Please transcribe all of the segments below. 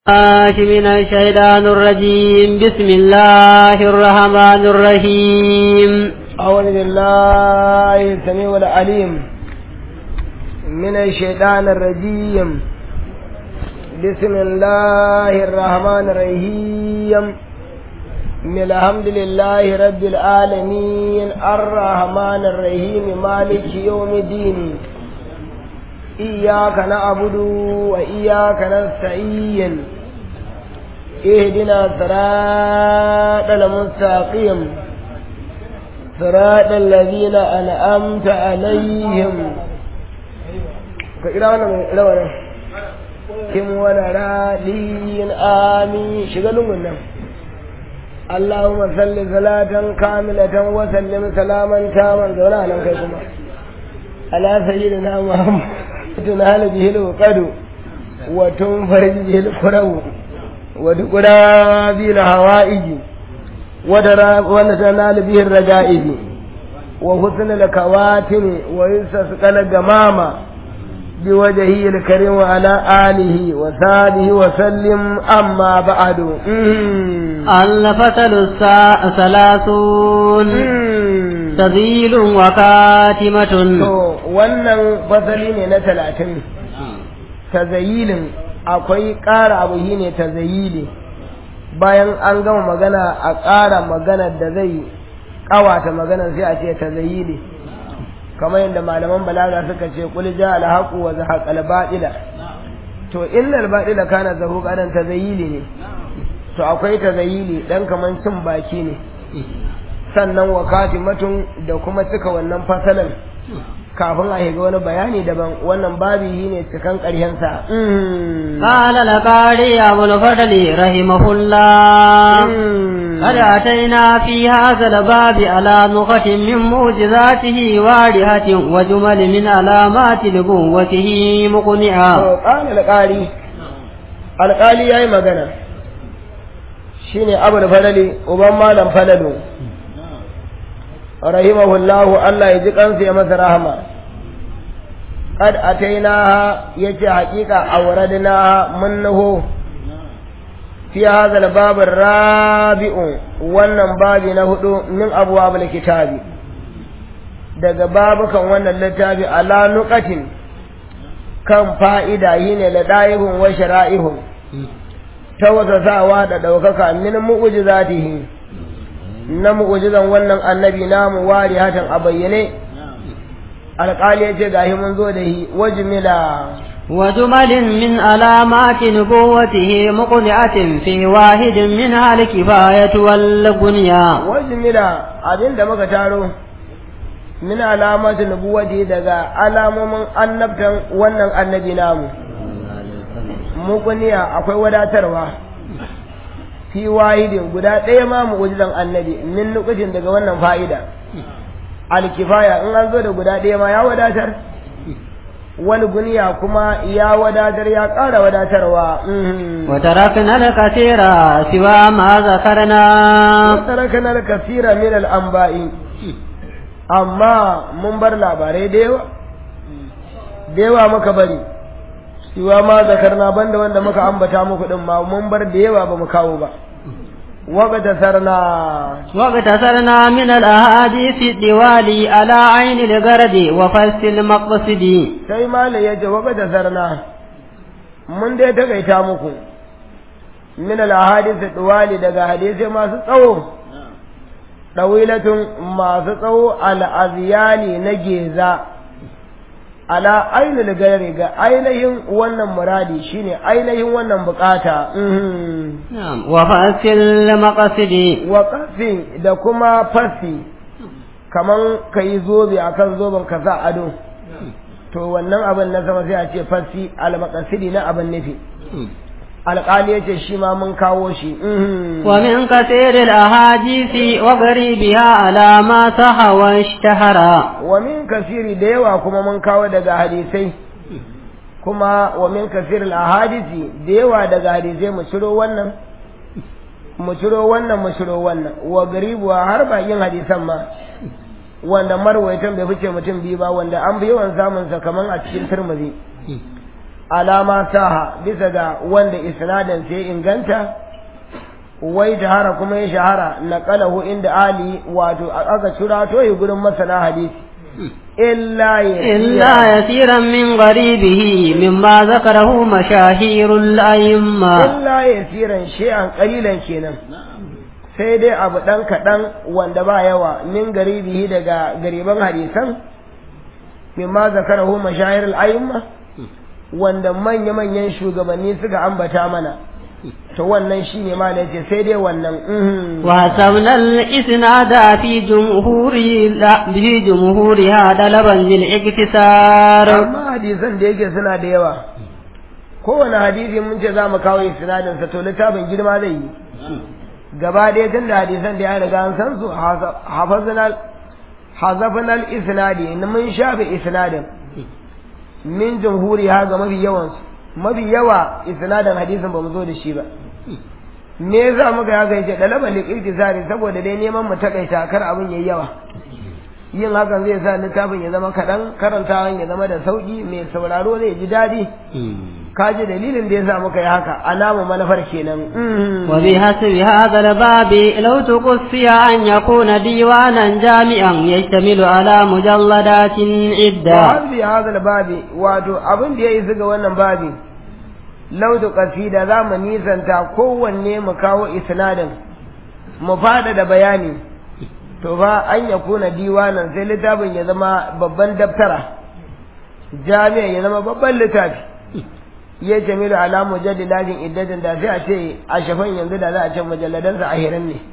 الله من الشيطان الرجيم بسم الله الرحمن الرحيم أعوذ بالله السميع العليم من الشيطان الرجيم بسم الله الرحمن الرحيم من الحمد لله رب العالمين الرحمن الرحيم مالك يوم الدين إياك نعبد وإياك نستعين اهدنا صراط المستقيم صراط الذين أنعمت عليهم كإلانا من إلانا كم ونرادين آمين شغلوا منا اللهم صل صلاة كاملة وسلم سلاما تاما دولا لكم على سيدنا محمد تنال به الوقد وتنفرج به الكرو ودقنا به الهوائج وتنال به الرجائج وحسن الكواتم ويستسقى الجمامة بوجهه الكريم وعلى آله وصحبه وسلم أما بعد الفصل الثلاثون تذيل وكاتمة wannan fasali ne na talatin tazayilin akwai ƙara abu shi ne tazayili bayan an gama magana a ƙara magana da zai ƙawata magana sai a ce tazayili kamar yadda malaman balaga suka ce kul ja al haqu wa zahaqa al batila to innal batila kana zahuqa dan tazayili ne to akwai tazayili dan kaman cin baki ne sannan wa katimatun da kuma cika wannan fasalan kafin a shiga wani bayani daban wannan babi shi ne cikan ƙarshensa. قال لقاري أبو الفضل رحمه الله قد أتينا في هذا الباب على نقط من معجزاته وارهة وجمل من علامات نبوته مقنعة قال القاري القاري يا مغنى shine abul falali uban malam falalu rahimahullahu Allah ya ji kansa ya masa rahama qad atainaha yace haƙiƙa awradnaha mun naho fi hadha al-bab rabiu wannan babi na hudu min abwabul kitabi daga babukan wannan littafi ala nuqatin kan fa'ida yine la daihun wa shara'ihun tawasasawa da daukaka min mu'jizatihi na mu'ujizan wannan annabi namu wari hatan a bayyane alƙali ya ce gashi mun zo da shi wajmila وجمل من علامات نبوته مقنعة في واحد منها الكفاية والبنيا wajmila abin da muka taro min alamati nubuwati daga alamomin annabtan wannan annabi namu muqniya akwai wadatarwa fi wahidin guda ɗaya ma mu'ujizan annabi min nukutin daga wannan fa'ida alkifaya in an zo da guda ɗaya ma ya wadatar wani guniya kuma ya wadatar ya ƙara wadatarwa وتركنا الكثير سوى ما ذكرنا وتركنا الكثير من الأنباء amma mun bar labarai da yawa da yawa muka bari siwa ma zakarna banda wanda muka ambata muku din ma mun bar da yawa ba mu kawo ba وقتصرنا واقتصرنا من الأحاديث الدوالي على عين الغرد وفصل المقصد sai malai yace وقتصرنا mun dai takaita muku min al-ahadith diwali daga hadisi masu tsawo dawilatun masu tsawo al-azyali na geza ala ainul gari ga ainihin wannan muradi shine ainihin wannan bukata wa fasil maqasidi wa qafi da kuma fasi kaman kai zobe akan zoben ka sa ado to wannan abin na sama sai a ce fasi al maqasidi na abin nufi alƙali yace shi ma mun kawo shi wa min kathir al ahadisi wa garibiha ala ma saha wa ishtahara wa min kasiri da yawa kuma mun kawo daga hadisai kuma wa min kasir al ahadisi da yawa daga hadisai mu ciro wannan mu ciro wannan mu ciro wannan wa garibuwa har bakin hadisan ma wanda marwaitan bai fice mutum biyu ba wanda an fi yawan samun sa kaman a cikin turmuzi alama saha bisa ga wanda isnadin sai inganta wai shahara kuma ya shahara naqalahu inda ali wato aka cira to yi gurin masana hadisi illa إلا يسيرا من غريبه مما ذكره مشاهير الأئمة illa yasiran shay'an qalilan kenan sai dai abu dan kadan wanda ba yawa min garibihi daga gariban hadisan mimma zakarahu mashahir al-a'imma wanda manya-manyan shugabanni suka ambata mana to wannan shine ma da yace sai dai wannan mhm. وحسبنا الإسناد في جمهور لا في جمهورها طلبا للاقتصار amma hadisan da yake suna da yawa kowane hadisi mun ce za mu kawo isnadin sa to littafin girma zai yi gaba ɗaya tun da hadisan da ya riga an san su hafazanal hazafanal isnadi mun shafe isnadin min jamhuri ha ga mafi yawan su mafi yawa isnadin hadisin ba mu zo da shi ba me yasa muka haka yace dalaban liqtisari saboda dai neman mu takaita kar abin yayi yawa yin hakan zai sa littafin ya zama kaɗan karantawan ya zama da sauƙi mai sauraro zai ji daɗi ka ji dalilin da ya sa muka yi haka alamu manufar kenan وبحسب هذا الباب لو تقصي أن يكون ديوانا جامعا يشتمل على مجلدات wa عدة hasbi hadal babi wato abin da ya isa ga wannan babi laudu kasida za mu nisanta kowanne mu kawo isnadin mu fada da bayani to fa an ya kuna diwanan sai littafin ya zama babban daftara jami'a ya zama babban littafi ya jamilu ala mujaddidatin iddatin da sai a ce a shafan yanzu da za a ce mujalladansa ahirin ne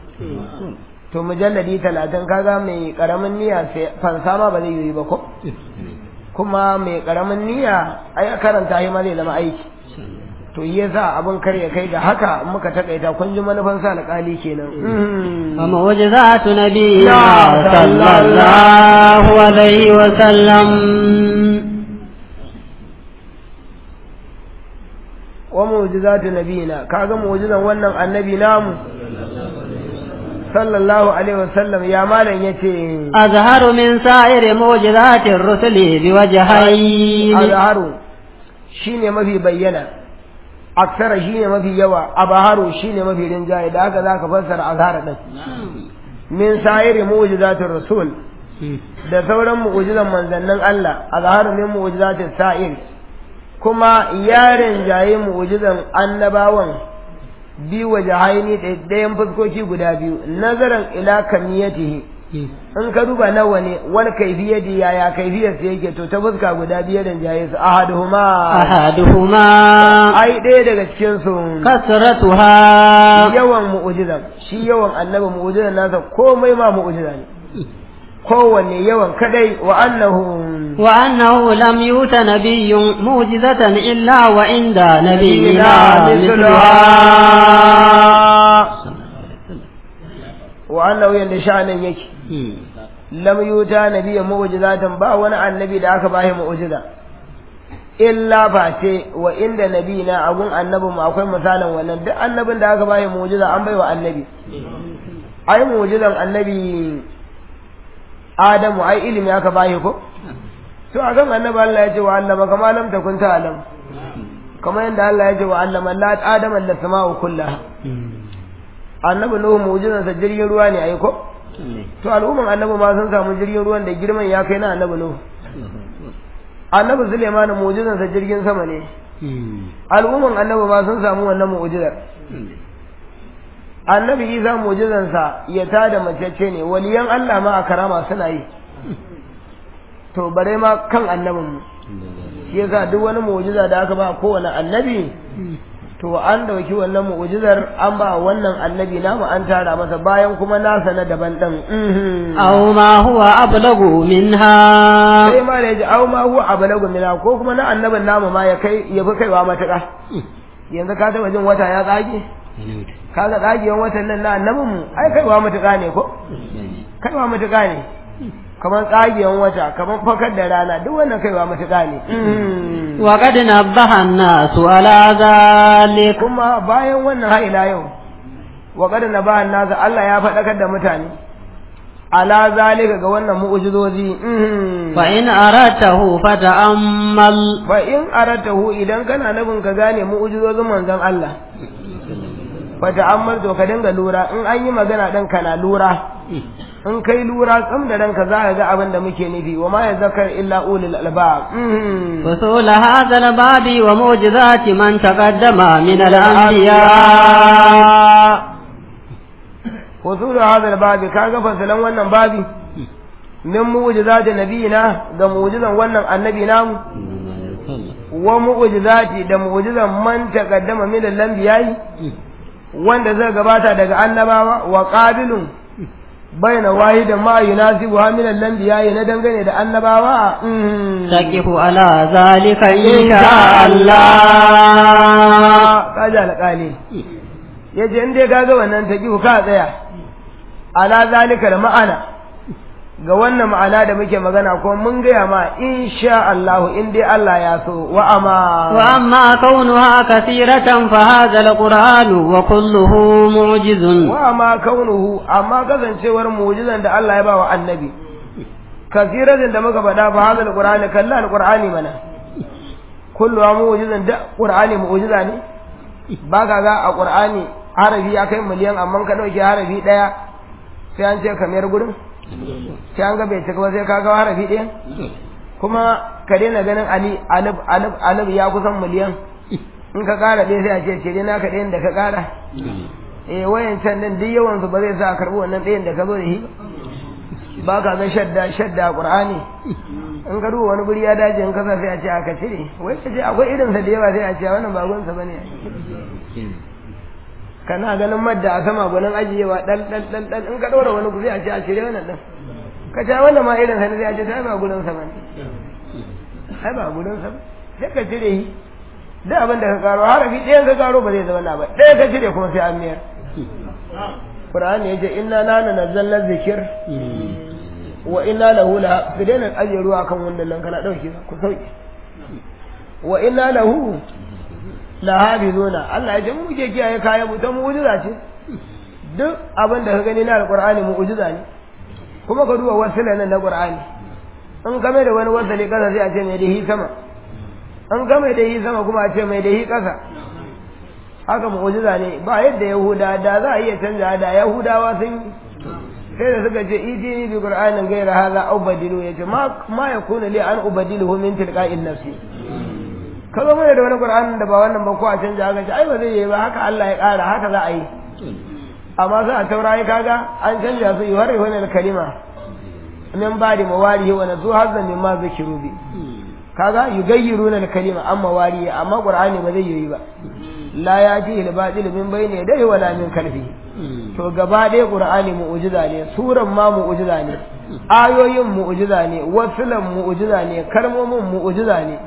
to mujalladi talatin kaga mai karamin niyya sai fansa ma ba zai yi ba ko kuma mai karamin niyya ai karanta shi ma zai zama aiki to yasa abin kar ya kai ga haka muka takaita kun ji manufan sa alƙali kenan ومعجزات نبينا يا صلى الله عليه وسلم wa mu'jizatu nabiyina kaga mu'jizan wannan annabi namu sallallahu alaihi wasallam ya malam yace أظهر من سائر معجزات الرسل بوجهين azharu shine mafi bayyana aksara shine mafi yawa abaharu shine mafi rinjaye da haka zaka fassara azhara din min sa'iri mu'jizatir rasul da sauran mu'jizan manzannin Allah azharu min mu'jizatis sa'ir kuma ya rinjaye mu'jizan annabawan bi wajahaini ɗayan fuskoki guda biyu nazaran ila kamiyatihi in ka duba nawa ne wani kaifiyati yaya kaifiyar sa yake to ta fuska guda biyu rinjaye su ahaduhuma أحدهما ai ɗaya daga cikin su كثرتها yawan mu'ujizan shi yawan annabi mu'ujizan nasa komai ma mu'ujiza ne kowanne yawan kadai wa annahu وأنه لم يؤت نبي معجزة إلا وعند نبينا مثلها wa annahu yanda sha'anin yake lam yuta nabiyyan mu'jizatan ba wani annabi da aka bashi mu'jiza illa ba ce wa inda nabina abun annabin mu akwai misalin wannan duk annabin da aka bashi mu'jiza an baiwa annabi ai mu'jizan annabi Adamu ai ilimi aka bashi ko to a kan annabi Allah ya ce wa allama kama lam takun ta'lam kamar yadda Allah ya ce wa allama la adama la sama'u kullaha annabi nuhu mu'jizansa jirgin ruwa ne ai ko to al'umman annabi ma sun samu jirgin ruwan da girman ya kai na annabi nuhu annabi suleiman mu'jizansa jirgin sama ne al'umman annabi ma sun samu wannan mu'jizar annabi isa mu'jizansa ya tada macece ne waliyan Allah ma a karama suna yi to bare ma kan annabin mu shi yasa duk wani mu'jiza da aka ba kowane annabi to an dauki wannan mu'jizar an ba wannan annabi namu an tara masa bayan kuma nasa na daban din أو ما هو أبلغ منها sai ma da yaji au ma huwa abalagu mina ko kuma na annabin namu ma ya kai ya fi kaiwa matuƙa yanzu ka taba jin wata ya tsage kaga tsagewan watan nan na annabin mu ai kaiwa matuƙa ne ko kaiwa matuƙa ne kamar tsagewan wata kamar fakar da rana duk wannan kaiwa matuƙa ne وقد نبه الناس على ذلك kuma bayan wannan har ila yau wa qad nabaha nasa Allah ya faɗakar da mutane ala zalika ga wannan mu'jizozi fa in aratahu fata'ammal fa in aratahu idan kana nufin ka gane mu'jizozin manzon Allah fa ta'ammal to ka dinga lura in an yi magana dan kana lura in kai lura tsam da ranka za ka ga abin da muke nufi wa ma yazakar illa ulul albab فصول هذا الباب ومعجزات من تقدم من الأنبياء وصول هذا الباب kaga fasalan wannan babi min mu'jizati nabiyina ga mu'jizan wannan annabi namu wa mu'jizati da mu'jizan man taqaddama min al-anbiya'i wanda zai gabata daga annabawa wa qabilun baina wahida ma yunasibu min al-anbiya'i na dangane da annabawa تقف على ذلك إن شاء الله kaja alƙali yace in dai kaga wannan taqifu ka tsaya ala zalika da ma'ana ga wannan ma'ana da muke magana ko mun gaya ma insha Allah in dai Allah ya so wa ama وأما كونها كثيرة فهذا القرآن وكله معجز wa ama kaunuhu amma kasancewar mu'jizan da Allah ya ba wa annabi kasiratin da muka faɗa fa hadal qur'ani kalla alqur'ani mana kullu mu'jizan da qur'ani mu'jiza ne ba ka ga a qur'ani harafi ya kai miliyan amma ka dauke harafi daya sai an ce kamar gurin sai an ga bai cika ba sai ka ga harafi ɗaya kuma ka daina ganin ali alif alif alif ya kusan miliyan in ka ƙara ɗaya sai a ce ce na ka ɗayan da ka ƙara eh wayan can din duk yawan su ba zai sa a karɓi wannan ɗayan da ka zo da shi ba ka ga shadda shadda a qur'ani in ka duba wani guri ya dace in kasa sai a ce aka cire wai ka ce akwai irin sa da yawa sai a ce wannan ba gonsa bane kana ganin madda a sama gwanin ajiyewa dan dan dan dan in ka ɗora wani guri a ce a cire wannan dan ka ce wannan ma irin sa ne sai a ce sai ba gurin sa bane ai ba gurin sa ba sai ka cire shi duk abin da ka karo harafi ɗayan ka karo ba zai zama na ba ɗaya ka cire kuma sai an miyar Qur'ani yace inna nana nazzalna zikir wa inna lahu la ku daina ajiye ruwa kan wannan nan kana dauke ku sauke wa inna lahu la hafizuna Allah ya ce mu ke kiyaye kayan mu ta mu'jiza ce duk abin da ka gani na alqur'ani mu'jiza ne kuma ka duba wasila nan na qur'ani in game da wani wasali kasa sai a ce mai da hi sama an game da hi sama kuma a ce mai da hi kasa haka mu'jiza ne ba yadda yahuda da za a iya canza da yahudawa sun sai da suka ce iti bi qur'anin gaira hadha aw badilu yace ma ma yakunu li an ubadiluhu min tilqa'in nafsi kaga mai da wani qur'anin da ba wannan ba ko a canja haka ce ai ba zai yi ba haka Allah ya kara haka za a yi amma sai a taurayi kaga an canja su yuharri wani kalima min ba'di mawarihi wa nazu hazza mimma zikiru bi kaga yugayyiruna al-kalima amma warihi amma qur'ani ba zai yi ba la ya ji al-batil min bayni yadayhi wala min kalfihi to gaba ɗaya qur'ani mu'jiza ne suran ma mu'jiza ne ayoyin mu'jiza ne wasulan mu'jiza ne kalmomin mu'jiza ne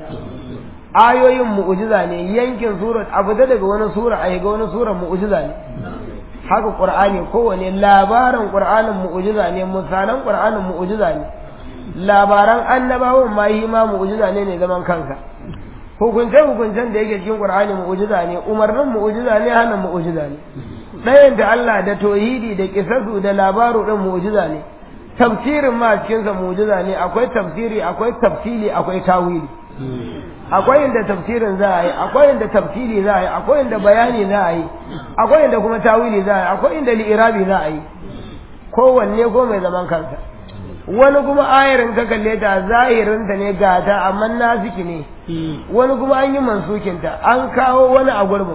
ayoyin mu'jiza ne yankin surat abu da daga wani sura a ga wani sura mu'jiza ne haka qur'ani kowane labarin qur'anin mu'jiza ne misalan qur'anin mu'jiza ne labaran annabawan ma yi ma mu'jiza ne ne zaman kansa hukunce hukuncen da yake cikin qur'ani mu'jiza ne umarnin mu'jiza ne hana mu'jiza ne ɗayan da Allah da tauhidi da kisasu da labaru din mu'jiza ne tafsirin ma cikin sa mu'jiza ne akwai tafsiri akwai tafsili akwai tawili akwai inda tafsirin za a yi akwai inda tafsiri za a yi akwai inda bayani za a yi akwai inda kuma tawili za a yi akwai inda li'irabi za a yi kowanne ko mai zaman kansa wani kuma ayarin ka kalle ta zahirinta ne gata amma nasiki ne wani kuma an yi mansukinta an kawo wani a gurbin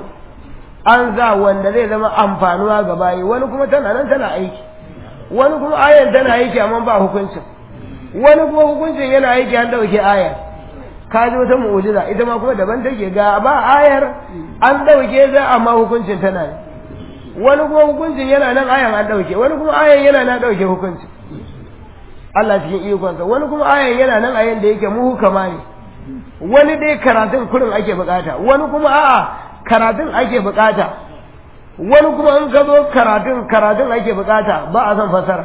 an za wanda zai zama amfanuwa ga bayi wani kuma tana nan tana aiki wani kuma ayar tana aiki amma ba hukuncin wani kuma hukuncin yana aiki an dauke ayar ka ji wata mu'jiza ita ma kuma daban take ga ba ayar an dauke za amma hukuncin tana ne wani kuma hukuncin yana nan ayan an dauke wani kuma ayan yana nan dauke hukuncin Allah cikin ikonsa wani kuma ayan yana nan ayan da yake muhukama ne wani dai karatun kurin ake bukata wani kuma a'a karatun ake bukata wani kuma in ka zo karatun karatun ake bukata ba a son fasara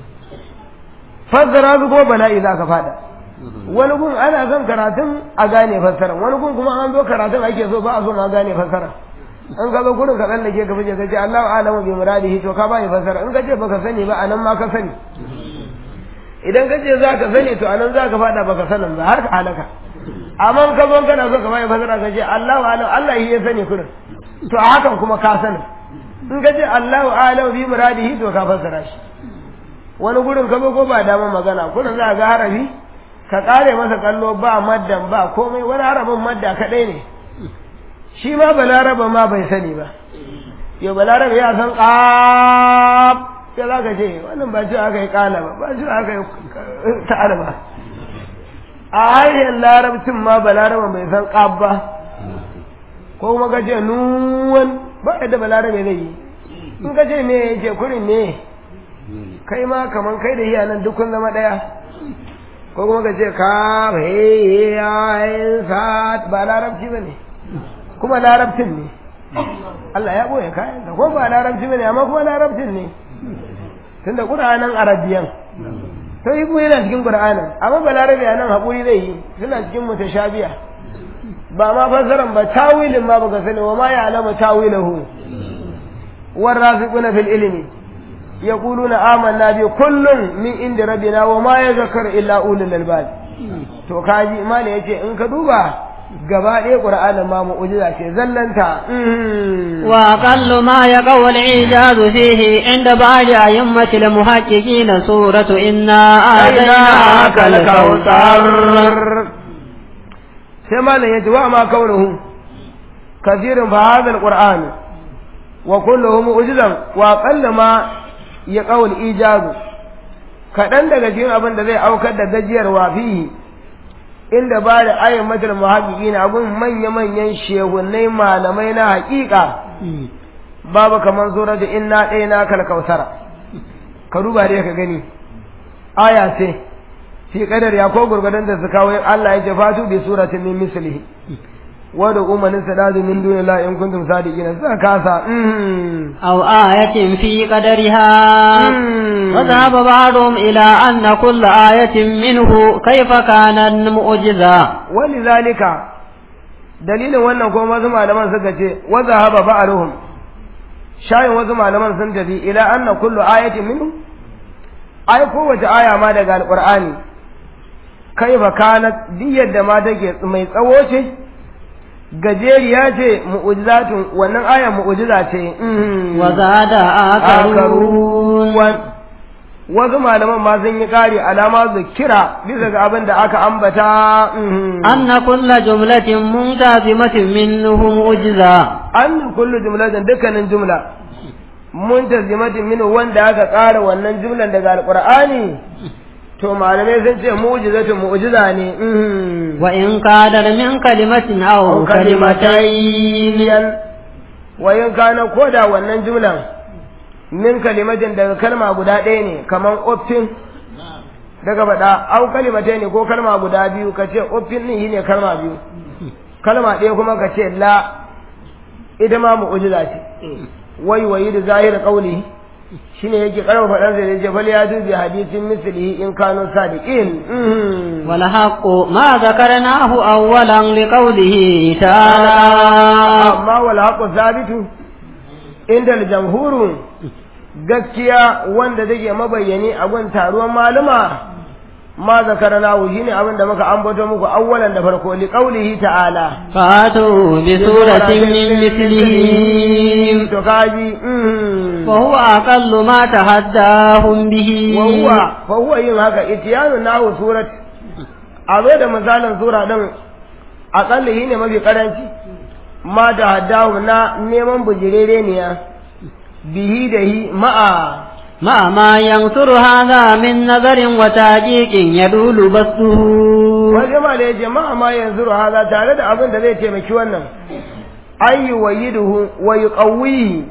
fassara su ko bala'i za ka fada wani gun ana son karatun a gane fassara wani gun kuma an zo karatun ake so ba a so ma gane fassara in ka zo gurin ka tsallake ka fice ka ce Allahu a'lamu bi muradihi to ka bani fassara in ka ce baka sani ba anan ma ka sani idan ka ce za ka sani to anan za ka fada baka sanin ba har ka halaka amma ka zo kana so ka bai fasara ka ce Allahu alam Allah shi ya sani kurin to a hakan kuma ka sani in ka ce Allahu alam bi muradihi to ka fassara shi wani gurin ka zo ko ba dama magana kurin za ga harafi ka kare masa kallo ba maddan ba komai wani harafin madda kadai ne shi ma balaraba ma bai sani ba yau balaraba ya san ƙaf sai za ka ce wannan ba ce aka yi ƙala ba ba ce aka yi ta'ala ba a hanyar larabcin ma balaraba bai san ƙaf ba ko kuma ka ce nuwan ba yadda balarabe zai yi in ka ce me ya ce kurin ne kai ma kaman kai da iyanan duk kun zama ɗaya ko kuma ka ce ka he ya sa ba larabci ba ne kuma larabcin ne Allah ya ɓoye kayan da ko ba larabci ba ne amma kuma larabcin ne tun da ƙura'anin arabiyan to yi kuma yana cikin ƙura'anin amma ba larabi nan haƙuri zai yi suna cikin mutashabiya ba ma fassaran ba tawilin ma baka sani wa ma ya alama tawilahu war rafiquna fil ilmi yaquluna amanna bi kullun min inda rabbina wa ma yadhakkaru illa ulul albab to kaji imani yace in ka duba gaba ɗaya ƙur'anin ma mu'ujiza ce zallanta wa aqallu ma yaqaw al-ijaz fihi inda ba'd a'immati al-muhaqqiqin suratu inna a'tainaka al-kawthar sai malam yace wa ma kaunuhu kathirun fa hadha al-qur'an wa kulluhu mu'jizan wa aqallu ma yaqaw al-ijaz kadan daga cikin abin da zai aukar da gajiyarwa fihi inda ba da ayin matar muhaƙiƙi na abin manya-manyan shehunai malamai na haƙiƙa babu kamar sura da inna ɗaya na kalkausara ka duba dai ka gani aya ce fi kadar ya ko gurgudan da su kawo Allah ya ce fatu bi suratin min mislihi wa da umanin sadadu min duni la in kuntum sadiqina suka kasa aw ayatin fi qadariha wa dhahaba ba'dhum ila anna kull ayatin minhu kayfa kana mu'jiza walidhalika dalilin wannan ko wasu malaman suka ce wa dhahaba ba'dhum shayin wasu malaman sun tafi ila anna kullu ayatin minhu ai kowace aya ma daga alqur'ani kaifa kanat diyar da ma take mai tsawo ce gajeriya ce mu'ujizatun wannan aya mu'ujiza ce wa zada akarun wasu malaman ma sun yi kari alama zikira bisa ga abin da aka ambata anna kulla jumlatin muntazimatin minhu mu'jiza anna kullu jumlatin dukkanin jumla muntazimatin minhu wanda aka kara wannan jumlan daga alqur'ani to malamai sun ce mu'jizatun mu'jiza ne wa in kana min kalimatin aw kalimatayn wa in kana koda wannan jumlan min kalimatin daga kalma guda ɗaya ne kaman uffin daga faɗa au kalimatai ne ko kalma guda biyu ka ce uffin ne ne kalma biyu kalma ɗaya kuma ka ce la ita ma mu'jiza ce wai wayi da zahir qawli shine yake karfa faɗan sai yace fal ya dubi hadisin mislihi in kanu sadiqin wal haqqu ma zakarnahu awwalan liqawlihi ta'ala amma wal haqqu thabitu inda al-jamhuru gaskiya wanda take mabayyani a gun taruwan maluma ma zakarnahu shine abin da muka ambato muku awwalan da farko liqawlihi ta'ala fatu bi suratin min mithlihi to kaji وهو أقل ما تحداهم به وهو فهو yin haka itiyanu nahu surat a zo da misalin sura din aƙalla shi ne mafi karanci ma da haddahu na neman bujirere ne ya bihi da hi ma'a مع ما ينصر هذا من نظر وتحقيق يدول بسطه wajen ma da ya ce ma'a ma yanzu haza tare da abin da zai taimaki wannan ayyu wa yiduhu wa yuqawwihi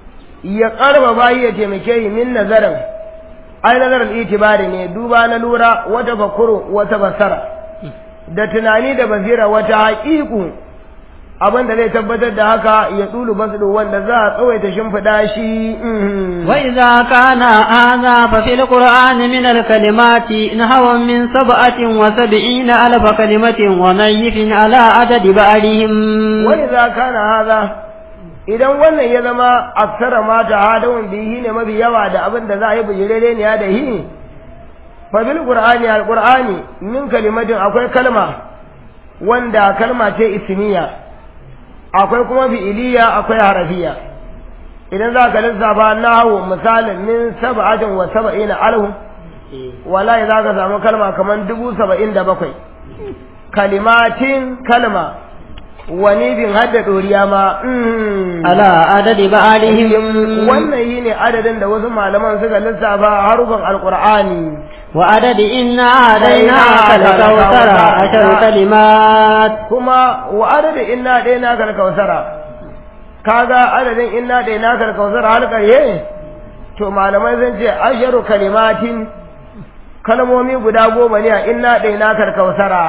ya karba bayi ya taimake yi min nazarin ai nazarin itibari ne duba na lura wata bakuru wata basara da tunani da basira wata haƙiƙu abin da zai tabbatar da haka ya tsulu basu wanda za a tsawaita shimfiɗa shi وإذا كان هذا ففي القرآن من الكلمات نحو من سبعة وسبعين ألف كلمة ونيف على عدد بعضهم وإذا كان هذا idan wannan ya zama aksara mata hadawun bihi ne mafi yawa da abin da za a yi bujirere ne da hi fa bil qur'ani al qur'ani min kalimatin akwai kalma wanda kalma ce ismiya akwai kuma fi'iliya akwai harafiya idan za ka lissafa nahu misalin min sab'atin wa sab'ina alhu wallahi za ka samu kalma kamar dubu saba'in da bakwai kalimatin kalma wani bin hadda ɗoriya ma ala adadi ba'alihim wannan yi ne adadin da wasu malaman suka lissafa harufan alƙur'ani wa adadi inna adaina kalkautara ashar kalimat kuma wa adadi inna adaina kalkautara kaga adadin inna adaina kalkautara har ƙarye to malamai sun ce asharu kalimatin kalmomi guda goma ne a inna ɗai na karkausara.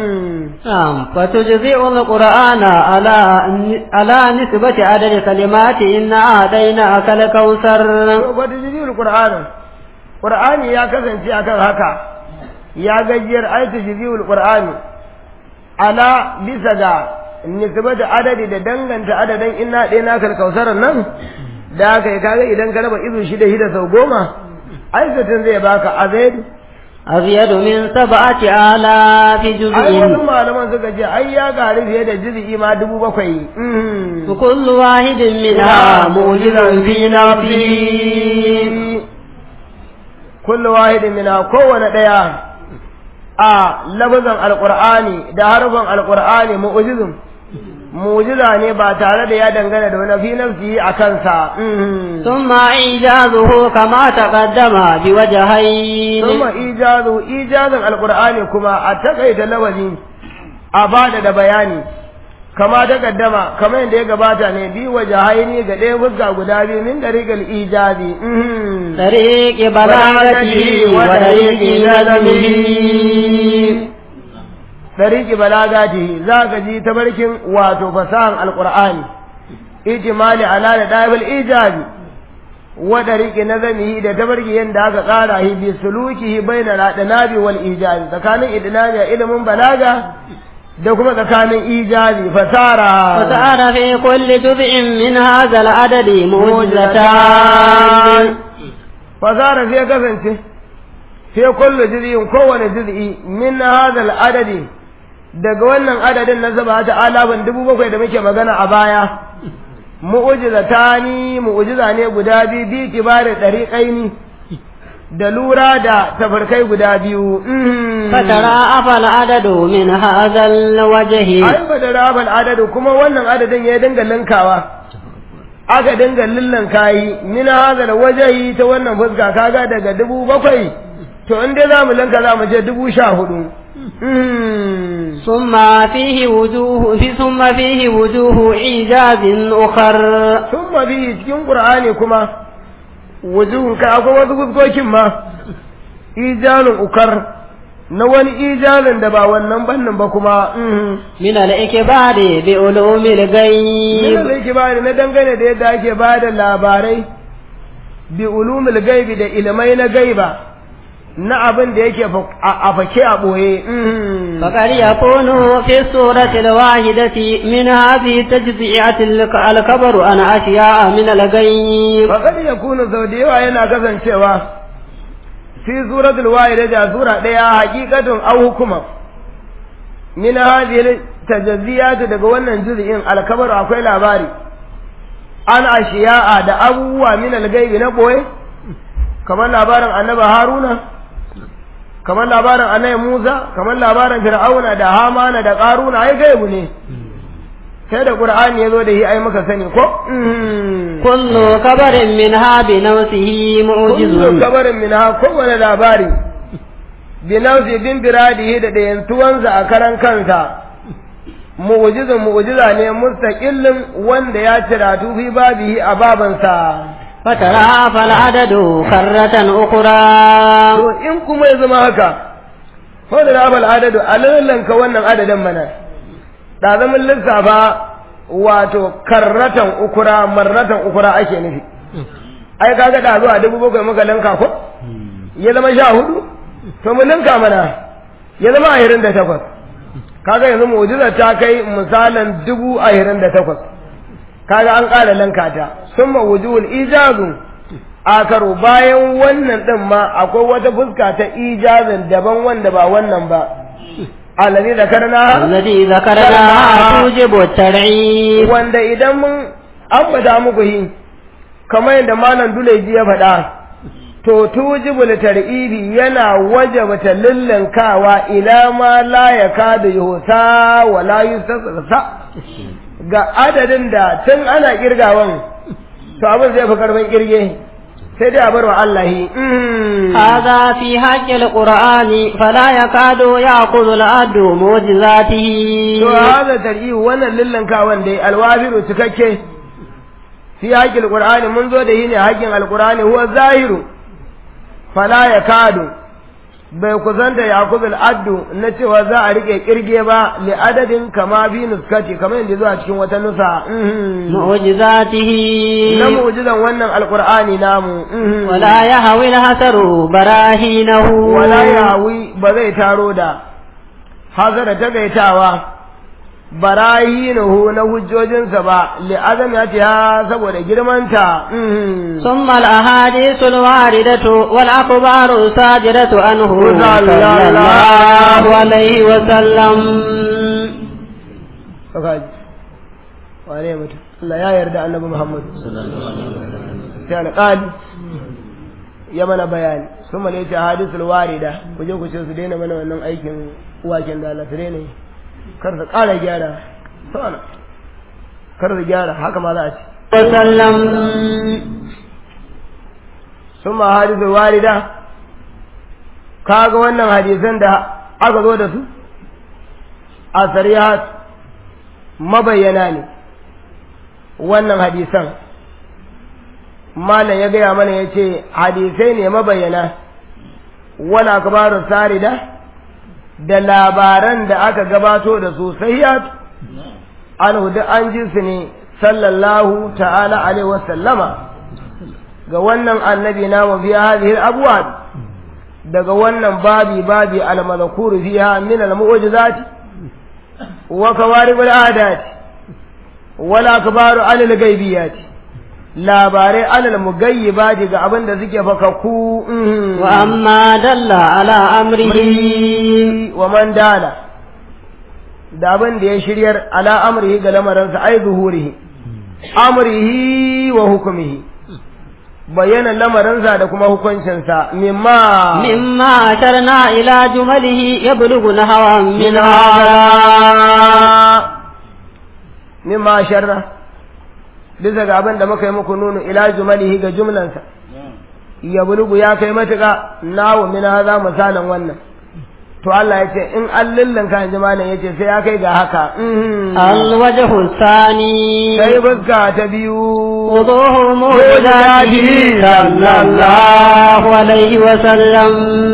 فتجزئ القرآن على على نسبة عدد كلمات إنا أعطيناك الكوثر. فتجزئ القرآن القرآن يا كذا في أكل هكا يا جير أي تجزئ القرآن على بسجا نسبة عدد da danganta adadin inna ɗai na karkausarar nan da aka yi kaga idan ka raba izu shida shida sau goma aikatan zai baka azaidu أزيد من سبعة آلاف ai جزء wasu malaman suka ce ai ya gari fiye da juz'i ma dubu bakwai وكل واحد منها موجز في نفسه kullu wahidin mina kowane daya a lafazan alqur'ani da harfan alqur'ani mu'jizun mu'jiza ne ba tare da ya dangana da wani fi nafsi a kansa ثم إيجازه كما تقدم بوجهين ثم ijazu ijazan alqur'ani kuma a takaita lafazi a bada da bayani kama ta kaddama kamar yadda ya gabata ne bi wajahaini ga ɗaya fuska guda biyu min dariqal ijazi طريق بلاغته وطريق نظمه dariki balagati za ka ji tabarkin wato fasahan alqur'ani ijmali ala da dabil ijabi wa dariki nazamihi da tabarki yanda aka tsara hi bi sulukihi baina ladanabi wal ijabi tsakanin idnabi ilimin balaga da kuma tsakanin ijabi fasara وسأل في كل جزء من هذا العدد موجزتان fasara sai kasance sai kullu juz'in kowane juz'i min hadha al adadi daga wannan adadin na zaba ta alaban dubu bakwai da muke magana a baya mu'ujizatani mu'ujiza ne guda biyu bi kibari dariqaini da lura da tafarkai guda biyu فتراءف العدد من هذا الوجه ai ba da rabal adadu kuma wannan adadin ya dinga linkawa aka dinga lillan kayi min hazal wajahi ta wannan fuska kaga daga dubu bakwai to in dai zamu linka zamu je dubu sha hudu ثم فيه وجوه في ثم فيه وجوه إيجاز أخر sun bi cikin qur'ani kuma wujuhun ka akwai wasu fuskokin ma ijalun ukar na wani ijalin da ba wannan bannin ba kuma من الإكبار بعلوم Ina الغيب da yake bani na dangane da yadda ake ba da labarai bi ulumul gaibi da ilimai na gaiba na abin da yake fa- a a fake a ɓoye. فقد يكون في السورة الواحدة من هذه التجزئة الك- الكبر عن أشياء من الغيب Faƙar ya kuna sau da yawa yana kasancewa fi suratul wahida da sura ɗaya hakikatun au hukuma min hadhihi tajazziyat daga wannan juz'in alkabar akwai labari an ashiya'a da abubuwa min algaibi na boye kamar labarin annabi haruna kamar labarin annabi musa kamar labarin fir'auna da hamana da qaruna ai gaibu ne sai da qur'ani ya zo da shi ai muka sani ko كل كبر منها بنفسه kullu معجز kabarin min ha kowane labari bi nafsi bin biradihi da dayantuwansa a karan kansa mu'jizun mu'jiza ne mustaqillin wanda ya ciratu fi babihi a babansa فتراءف العدد كرة أخرى to in kuma ya zama haka fa da rabal adadu alallan ka wannan adadin mana da zaman lissafa wato karratan ukura marratan ukura ake nufi ai kaga da zuwa dubu bakwai muka linka ko ya zama sha hudu to mu linka mana ya zama ashirin da takwas kaga yanzu mu'jiza ta kai misalin dubu ashirin da takwas kaga an ƙara linka ta summa wujuhul ijazu akaru bayan wannan din ma akwai wata fuska ta ijazin daban wanda ba wannan ba alladhi zakarna الذي ذكرنا توجب الترعيف wanda idan mun ambata muku yi kamar yadda malam Duleji ya faɗa to tujibul tar'ibi yana wajabta lillankawa ila ma la yakadu yuhsa wa la yustasa ga adadin da tun ana kirgawan to abin zai fi karban kirge sai dai a bar wa Allah yi هذا في حق القرآن فلا يكاد يأخذ العبد معجزاته to hada tar'ibi wannan lillankawan dai alwafiru cikakke fi haƙƙin alƙur'ani mun zo da yi ne haƙƙin alƙur'ani huwa zahiru fala ya kadu bai kusanta ya kuzul addu na cewa za a rike kirge ba li adadin kama bi nuskati kamar yadda zuwa cikin wata nusa mhm. معجزاته na mu'jizan wannan alƙur'ani namu mhm. ولا يهوي الحسر براهينه wala yawi ba zai taro da hazara ta gaitawa barahinuhu na hujjojinsa ba li azam ya ta saboda girmanta mhm. ثم الأحاديث الواردة والأخبار الصادرة عنه صلى صلى الله عليه وسلم kaji wane mutum Allah ya yarda annabi Muhammad sai alƙali ya mana bayani sun male ce hadisul warida ku je ku ce su daina mana wannan aikin waken da Allah su daina yi kar su ƙara gyara sana kar su gyara haka ma za a ce وسلم sun ma hadisul warida kaga wannan hadisan da aka zo da su a sarihat mabayyana ne wannan hadisan malam ya gaya mana ya ce hadisai ne mabayyana wani akabarun sarida da labaran da aka gabato da su sahiyat an hudu an ji su ne sallallahu ta'ala alaihi wasallama ga wannan annabi na biya hadhihi abuwa daga wannan babi babi al-madhkur fiha min al-mu'jizati wa kawarib al-adat wal akbaru alal ghaibiyati labarai alal mugayyibati ga abin da suke fakakku mhm. وأما دل على أمره wa man dala da abin da ya shiryar ala amrihi ga lamarinsa ai zuhurihi amrihi wa hukumihi bayyana lamarinsa da kuma hukuncinsa mimma مما أشرنا إلى جمله يبلغ نحوا min من هذا hada mimma sharra bisa ga abin da muka yi muku nunu ila jumalihi ga jumlansa ya bulugu ya kai matuƙa nawo min hada misalan wannan to Allah ya ce in an lillanka in ji malam ya ce sai ya kai ga haka mhm. الوجه الثاني sai fuska ta biyu وضوح معجزاته صلى الله عليه وسلم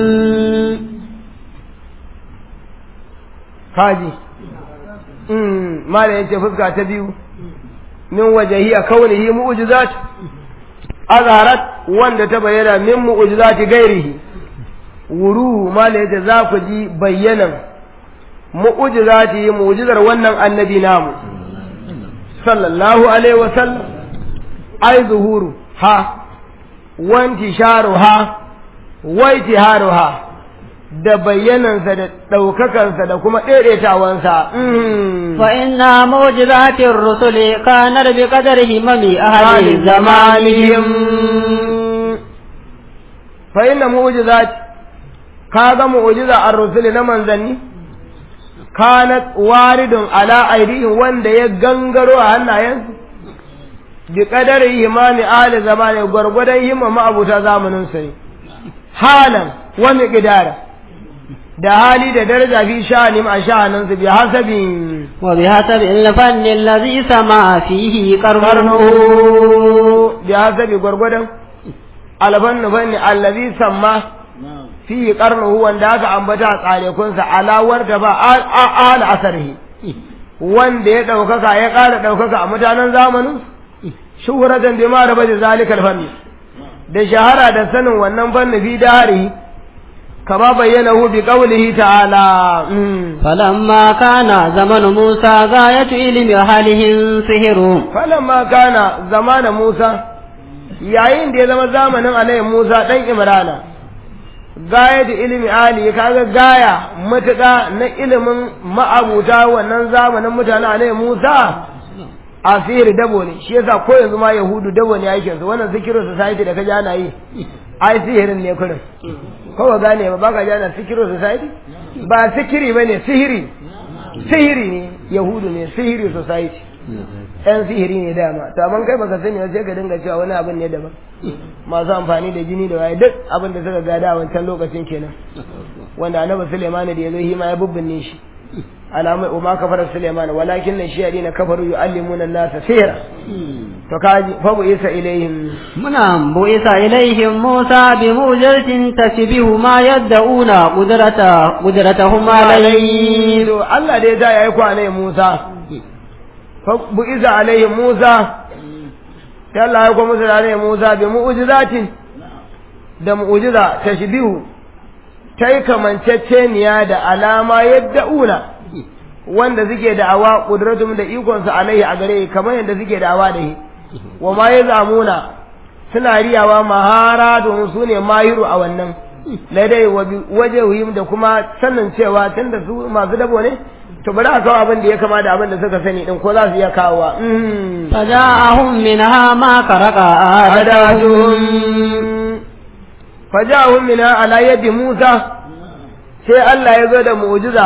kaji mm mala yace fuska ta biyu min wajhiya kaunihi mu'jizat azharat wanda ta bayyana min mu'jizati gairihi wuru mala yace za ku ji bayyanan mu'jizati mu'jizar wannan annabi namu sallallahu alaihi wa sallam ai zuhuru ha wanti sharu ha waiti ha da bayyanansa da ɗaukakansa da kuma ɗaiɗaitawansa. فإن معجزات الرسل كانت بقدر همم أهل زمانهم fa inna mu'jizat kaga mu'jiza ar-rusul na manzanni kanat waridun ala aidihim wanda ya gangaro a hannayensu bi qadari imani ahli zamani gwargwadon himma ma'abuta zamanin su ne halan wa miqdara da hali da daraja fi sha'anim a sha'anin su bi hasabin وبحسب الفن الذي سمع فيه قرنه bi hasabi gwargwadon alfannu fanni allazi samma fi qarnuhu wanda aka ambata a tsarekunsa alawar da ba al asarihi wanda ya ɗaukaka ya ƙara ɗaukaka a mutanen zamanin shuhuratan bi ma raba da zalikal fanni da shahara da sanin wannan fanni fi dahari kama bayyana hu bi qawlihi ta'ala فلما كان زمن موسى غاية علم أهلهم سحر falamma kana zamana Musa yayin da ya zama zamanin alayhi Musa dan Imrana gaya da ilimi ali kaga gaya matuƙa na ilimin ma'abuta wannan zamanin mutane alayhi Musa a sihiri dabo ne shi yasa ko yanzu ma yahudu dabo ne aikin su wannan zikirin society da kaji ana yi ai sihirin ne kurin ko ba gane ba baka ji ana sikirin society ba sikiri bane sihiri sihiri ne yahudu ne sihiri society yan sihiri ne dama to amma kai baka sani ba sai ka dinga cewa wani abin ne daban masu amfani da jini da waye duk abin da suka gada a wancan lokacin kenan wanda annabi Sulaiman da yazo hima ya bubbinne shi alamai umma kafara Sulaiman walakin nan shi yadina kafaru yu'allimuna an-nasa sihra to kaji fa bu isa ilaihim muna bu isa ilaihim Musa bi mujatin tasbihu ma yad'una qudrata qudratahum alayhi to Allah da ya da yayi kwanai Musa fa bu isa alaihim Musa sai Allah ya kuma musu da Musa bi mu'jizatin da mu'jiza tashbihu tai kamanceceniya da alama yad'una wanda suke da'awa kudratum da ikon su alaihi a gare kamar yadda suke da'awa da shi wa ma yazamuna suna riyawa mahara domin su ne mahiru a wannan ladai wajehihim da kuma sanin cewa tunda su masu dabo ne to bari a kawo abin da ya kama da abin da suka sani din ko za su iya kawowa faja'ahum minha ma karaka adatuhum faja'ahum minha ala yadi Musa sai Allah ya zo da mu'jiza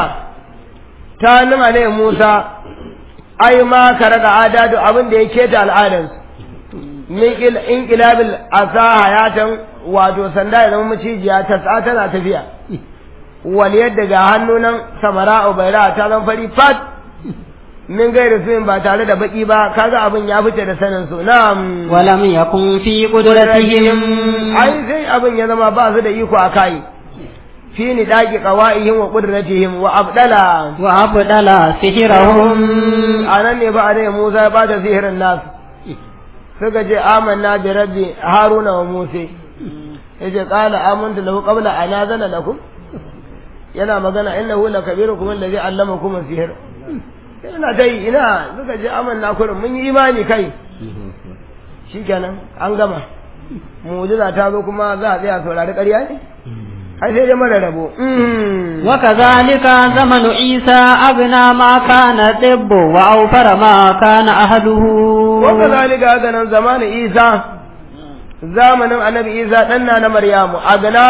ta nuna ne Musa ai ma karaka adatu abin da ya keta al'adansu min inqilabil asa hayatan wato sanda ya zama macijiya ta tsa tana tafiya wal yadda ga hannunan samara ubaira ta zan fari fat min gairi su ba tare da baki ba kaga abin ya fice da sanin su na'am walam yakun fi qudratihim ai sai abin ya zama ba su da iko a kai fi ni daki qawaihim wa qudratihim wa abdala wa abdala sihrahum anan ne ba a dai Musa ya bata sihirin nasu suka ce amanna bi rabbi haruna wa musa yace qala amantu lahu qabla an azana lakum yana magana innahu lakabirukum alladhi allamakum as-sihr ina dai ina suka ce amanna kurin mun yi imani kai shikenan an gama mu'jiza ta zo kuma za a tsaya saurari ƙarya ne ai sai dai mara rabo wa kadhalika zamanu isa agna ma kana tibbu wa awfara ma kana ahluhu wa kadhalika haka nan zamanin isa zamanin annabi isa dan na maryamu agna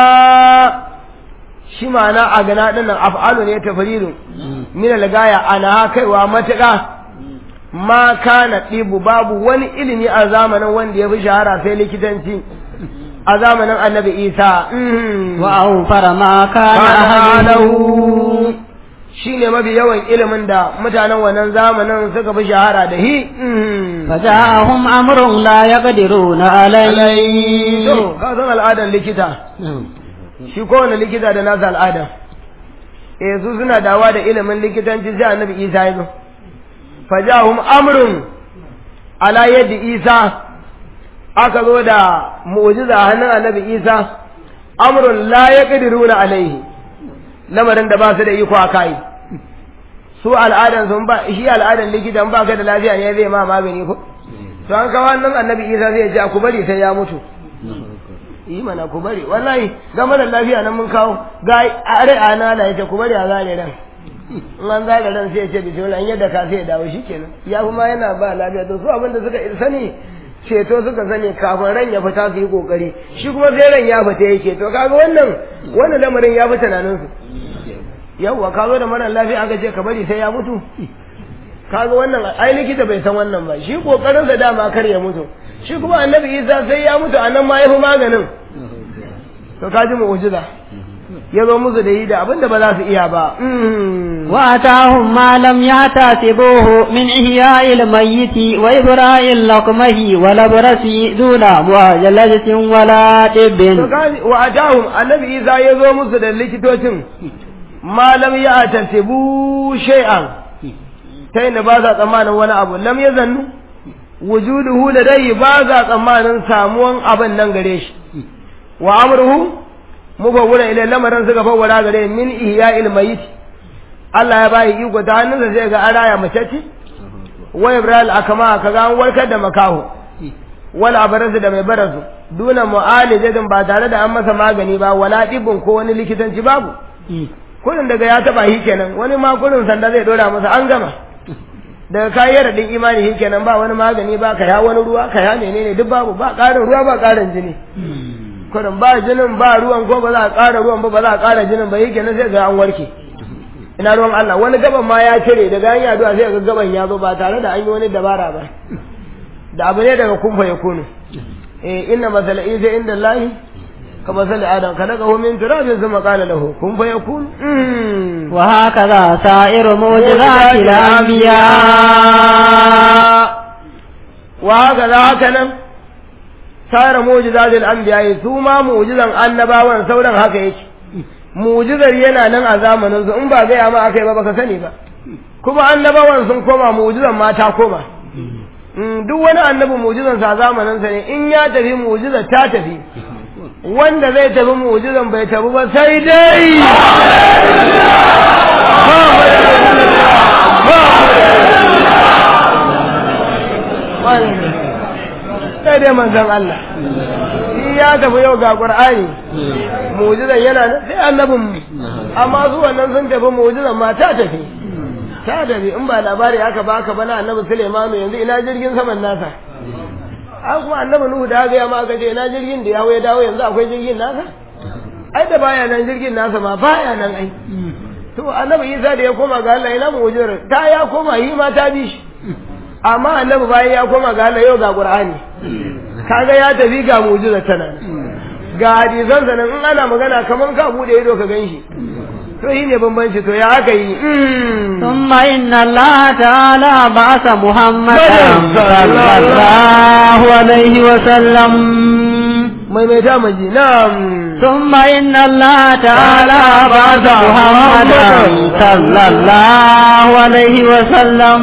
shi ma'ana agna din nan af'alu ne tafridu min al-gaya ana kaiwa matuƙa ma kana ɗibu babu wani ilimi a zamanin wanda ya fi shahara sai likitanci a zamanin annabi isa wa awfara ma kana ahluhu shine mafi yawan ilimin da mutanen wannan zamanin suka fi shahara da hi faja'ahum amrun la yaqdiruna alayhi to ka san al'adan likita shi kowane likita da nasa al'ada eh su suna dawa da ilimin likitanci sai annabi isa ya zo faja'ahum amrun ala yadda isa aka zo da mu'jiza hannun annabi isa amrun la yaqdiruna alaihi lamarin da ba su da iko a kai su al'adan sun ba shi al'adan likitan ba ka da lafiya ne zai ma magani ko to an kawo nan annabi isa zai ce ku bari sai ya mutu yi mana ku bari wallahi ga mara lafiya nan mun kawo ga are ana na yace ku bari a zare ran in an zare ran sai ya ce bismillah in yadda ka sai ya dawo shikenan ya kuma yana ba lafiya to su abin da suka sani ceto suka sani kafin ran ya fita su yi kokari shi kuma sai ran ya fita yake to kaga wannan wannan lamarin ya fi tunanin su yawwa ka zo da mara lafiya aka ce ka bari sai ya mutu kaga wannan ai likita bai san wannan ba shi kokarin sa dama kar ya mutu shi kuma annabi Isa sai ya mutu anan ma ya fi maganin to ka ji mu'jiza ya zo musu da yi da abin da ba za su iya ba وأتاهم ما لم يحتسبوه من إحياء الميت وإبراء اللقمه والأبرس دون معجلة ولا طب وأتاهم النبي إذا يزو musu da likitocin ma lam ya tasibu shay'an ta inda ba za tsammanin wani abu lam ya zannu wujuduhu da dai ba za tsammanin samuwan abin nan gare shi wa amruhu mubawwara ila lamarin suka fawwara gare min ihya'il mayit Allah ya bayi iko ta hannunsa zai ga araya mace ce wa Ibrahim akama kaga an warkar da makaho wal abarasu da mai barasu duna mu'alijatin ba tare da an masa magani ba wala dibin ko wani likitanci babu kurin daga ya taba shi kenan wani ma kurin sanda zai dora masa an gama daga kayi radin imani shi kenan ba wani magani ba ka ya wani ruwa ka ya menene duk babu ba ƙarin ruwa ba ƙarin jini kurin ba jinin ba ruwan ko ba za a ƙara ruwan ba ba za a ƙara jinin ba shi kenan sai ga an warke ina ruwan Allah wani gaban ma ya cire daga an yaduwa sai ga gaban ya zo ba tare da an yi wani dabara ba da abu ne daga kumfa ya kunu eh inna masala isa inda Allah ka masala adam kalakahu min turabin thumma qala lahu kun fa yakun wa hakaza sa'iru mu'jizati al-anbiya wa hakaza haka nan sa'ira mu'jizati al-anbiya su ma mu'jizan annabawan sauran haka yake mu'jizar yana nan a zamanin su in ba gaya ma akai ba baka sani ba kuma annabawan sun koma mu'jizan ma ta koma duk wani annabi mu'jizan sa zamanin sa ne in ya tafi mu'jizar ta tafi wanda zai tafi mu'jizan bai tafi ba sai dai sai dai manzon Allah shi ya tafi yau ga Qur'ani mu'jizan yana nan sai annabin mu amma su wannan sun tafi mu'jizan ma ta tafi ta tafi in ba labari aka baka ba na annabi Sulaimanu yanzu ina jirgin saman nasa an kuma annabi Nuhu da ga ya ma aka ce ina jirgin da ya ya dawo yanzu akwai jirgin nasa ai da baya nan jirgin nasa ma baya nan ai to annabi Isa da ya koma ga Allah ina mu'jizar ta ya koma yi ma ta bi shi amma annabi bayan ya koma ga Allah yau ga Qur'ani kaga ya tafi ga mu'jizar tana ga hadisan sanan in ana magana kaman ka bude ido ka ganshi to yi ne bambanci to ya aka yi thumma inna Allah ta'ala ba'atha Muhammadan sallallahu alaihi wa sallam mai mai ta maji na'am thumma inna Allah ta'ala ba'atha Muhammadan sallallahu alaihi wa sallam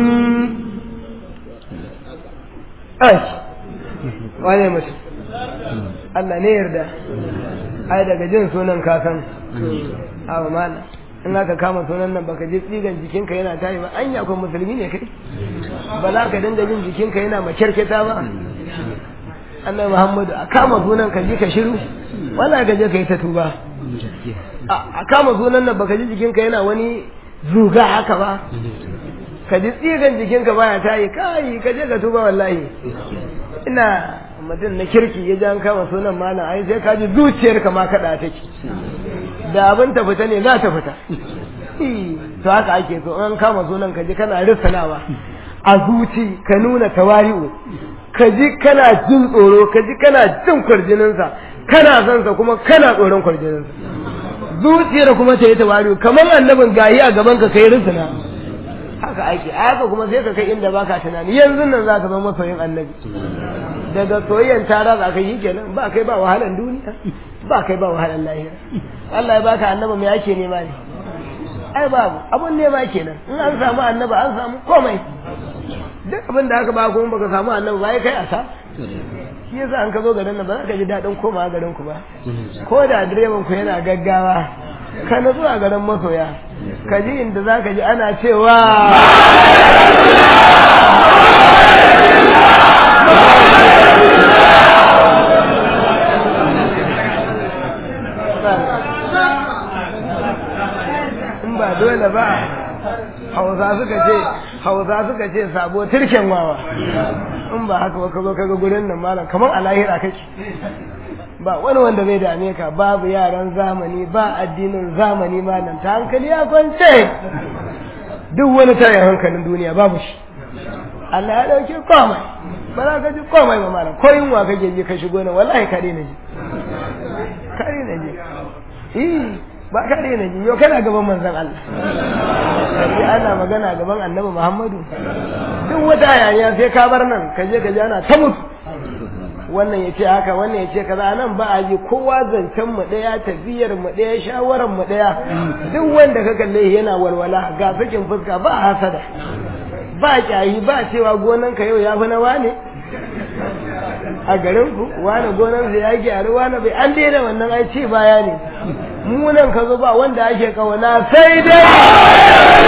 ai wane mutum Allah ne yarda ai daga jin sunan kasan awa mana in aka kama sunan nan baka ji tsigan jikinka yana tayi ba anya akwai musulmi ne kai ba za ka dinga jin jikinka yana makyarketa ba annabi muhammadu a kama sunan ka ji ka shiru wala ka je ka yi ta tuba a kama sunan nan baka ji jikinka yana wani zuga haka ba ka ji tsigan jikinka baya tayi kai ka je ka tuba wallahi ina mutum na kirki ya ji an kama sunan malam ai sai ka ji zuciyarka ma kaɗa take da abin ta fita ne za ta fita to haka ake so an kama sunan ka ji kana risanawa a zuci ka nuna tawari'u ka ji kana jin tsoro ka ji kana jin kwarjininsa kana son sa kuma kana tsoron kwarjininsa zuciyar kuma ta yi tawari'u kamar annabin gayi a gaban ka kai risana haka ake haka kuma sai ka kai inda baka tunani yanzu nan za ka zama masoyin annabi daga soyayyan tara za ka yi kenan ba kai ba wahalan duniya ba kai ba wahalan lahira Allah ya baka annabi me ake nema ne ai babu abun nema kenan in an samu annabi an samu komai duk abin da aka ba kuma baka samu annabi ba kai asa shi yasa an ka zo garin nan ba za ka ji daɗin komawa garin ku ba ko da direban ku yana gaggawa ka na zuwa garin masoya ka ji inda za ka ji ana cewa in ba dole ba hausa suka ce hausa suka ce sabo turken wawa in ba haka ba ka zo kaga gurin nan malam kamar a lahira kake ba wani wanda bai dame ka babu yaran zamani ba addinin zamani malam ta hankali ya kwance duk wani tayin hankalin duniya babu shi Allah ya dauke komai ba za ka ji komai ba malam ko yunwa kake ji ka shigo nan wallahi kare na ji kare na ji eh ba kare na ji yau kana gaban manzon Allah sai ana magana gaban annabi Muhammadu duk wata hayaniya sai ka bar nan ka je ka ji ana ta mutu wannan ya ce haka wannan ya ce kaza nan ba a ji kowa zancen mu ɗaya tafiyar mu ɗaya shawarar mu ɗaya duk wanda ka kalle yana walwala ga sakin fuska ba hasada ba kyayi ba cewa gonan ka yau ya fi na wane a garin ku wane gonan sa ya gyaru wane bai an daina wannan ai ce baya ne mu nan ka zo ba wanda ake kauna sai dai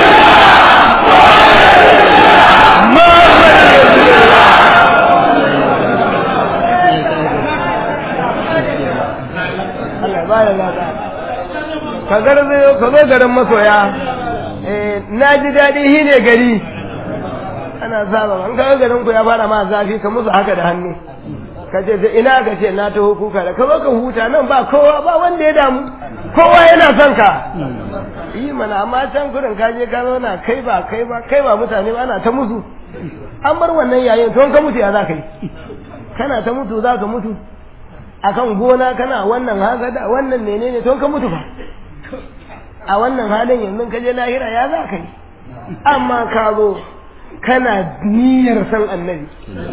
ba da lada ka garzayo ka zo garin masoya eh na ji daɗi shi ne gari ana saba an ga garin ku ya fara ma zafi ka musu haka da hannu ka ce sai ina ka ce na taho kuka da ka zo ka huta nan ba kowa ba wanda ya damu kowa yana son ka yi mana amma can kurin ka je ka zauna kai ba kai ba kai ba mutane ba ana ta musu an bar wannan yayin to ka mutu ya za ka yi kana ta mutu za ka mutu akan gona kana wannan haka da wannan menene to ka mutu fa a wannan halin yanzu ka je lahira ya za ka yi amma ka zo kana niyyar san annabi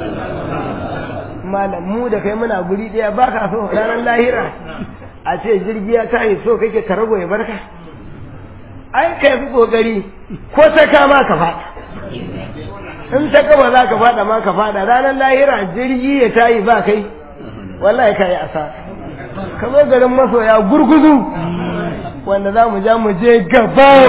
malam mu da kai muna guri ɗaya ba ka so ranar lahira a ce jirgi ya tashi so kake ka rago ya barka ai ka fi kokari ko ta kama ka faɗa in ta kaba za ka faɗa ma ka faɗa ranar lahira jirgi ya tayi ba kai wallahi ka yi asa ka zo garin masoya gurguzu wanda za mu ja mu je gaban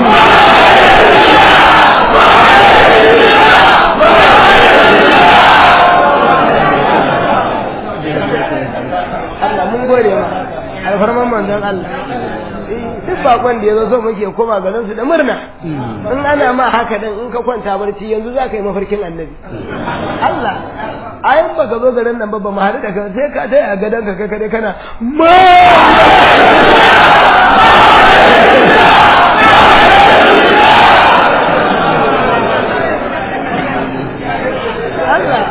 Allah mun gode ma alfarman manzon Allah duk bakon da ya zo so muke koma garin su da murna in ana ma haka dan in ka kwanta barci yanzu za ka yi mafarkin annabi Allah ayin ba ka zo garin nan ba ba mu haɗu da kai sai ka taya a gadon ka kai kare kana ma Allah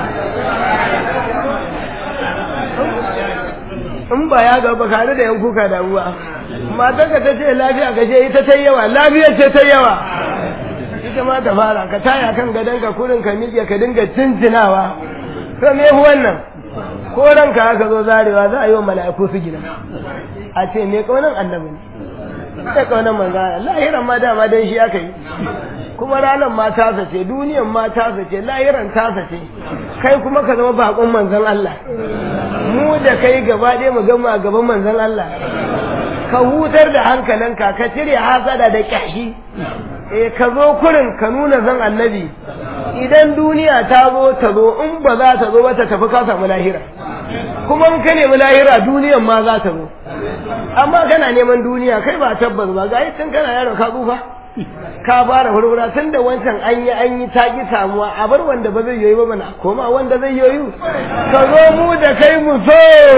in ba ya ga ba kare da yan kuka da ruwa matar ka ta ce lafiya ka ce ita ta yawa lafiya ce ta yawa ita ma ta fara ka taya kan gadon ka kurin ka miƙe ka dinga cincinawa to me wannan ko ranka aka zo zarewa za a yi wa mala'iku su gina a ce me kaunan annabi ne sai kaunan manzo Allah lahiran ma dama dan shi aka yi kuma ranar ma tasa ce duniyan ma tasa ce lahiran tasa ce kai kuma ka zama bakon manzon Allah mu da kai gaba ɗaya mu gama a gaban manzon Allah ka hutar da hankalinka ka cire hasada da kyashi eh ka zo kurin ka nuna zan annabi idan duniya ta zo ta zo in ba za ta zo ba ta tafi ka samu lahira kuma in ka nemi lahira duniyan ma za ta zo amma kana neman duniya kai ba tabbas ba ga tun kana yaro ka tsufa ka fara furfura tun da wancan an yi an yi taƙi samuwa a bar wanda ba zai yoyi ba mana koma wanda zai yoyi ka zo mu da kai mu so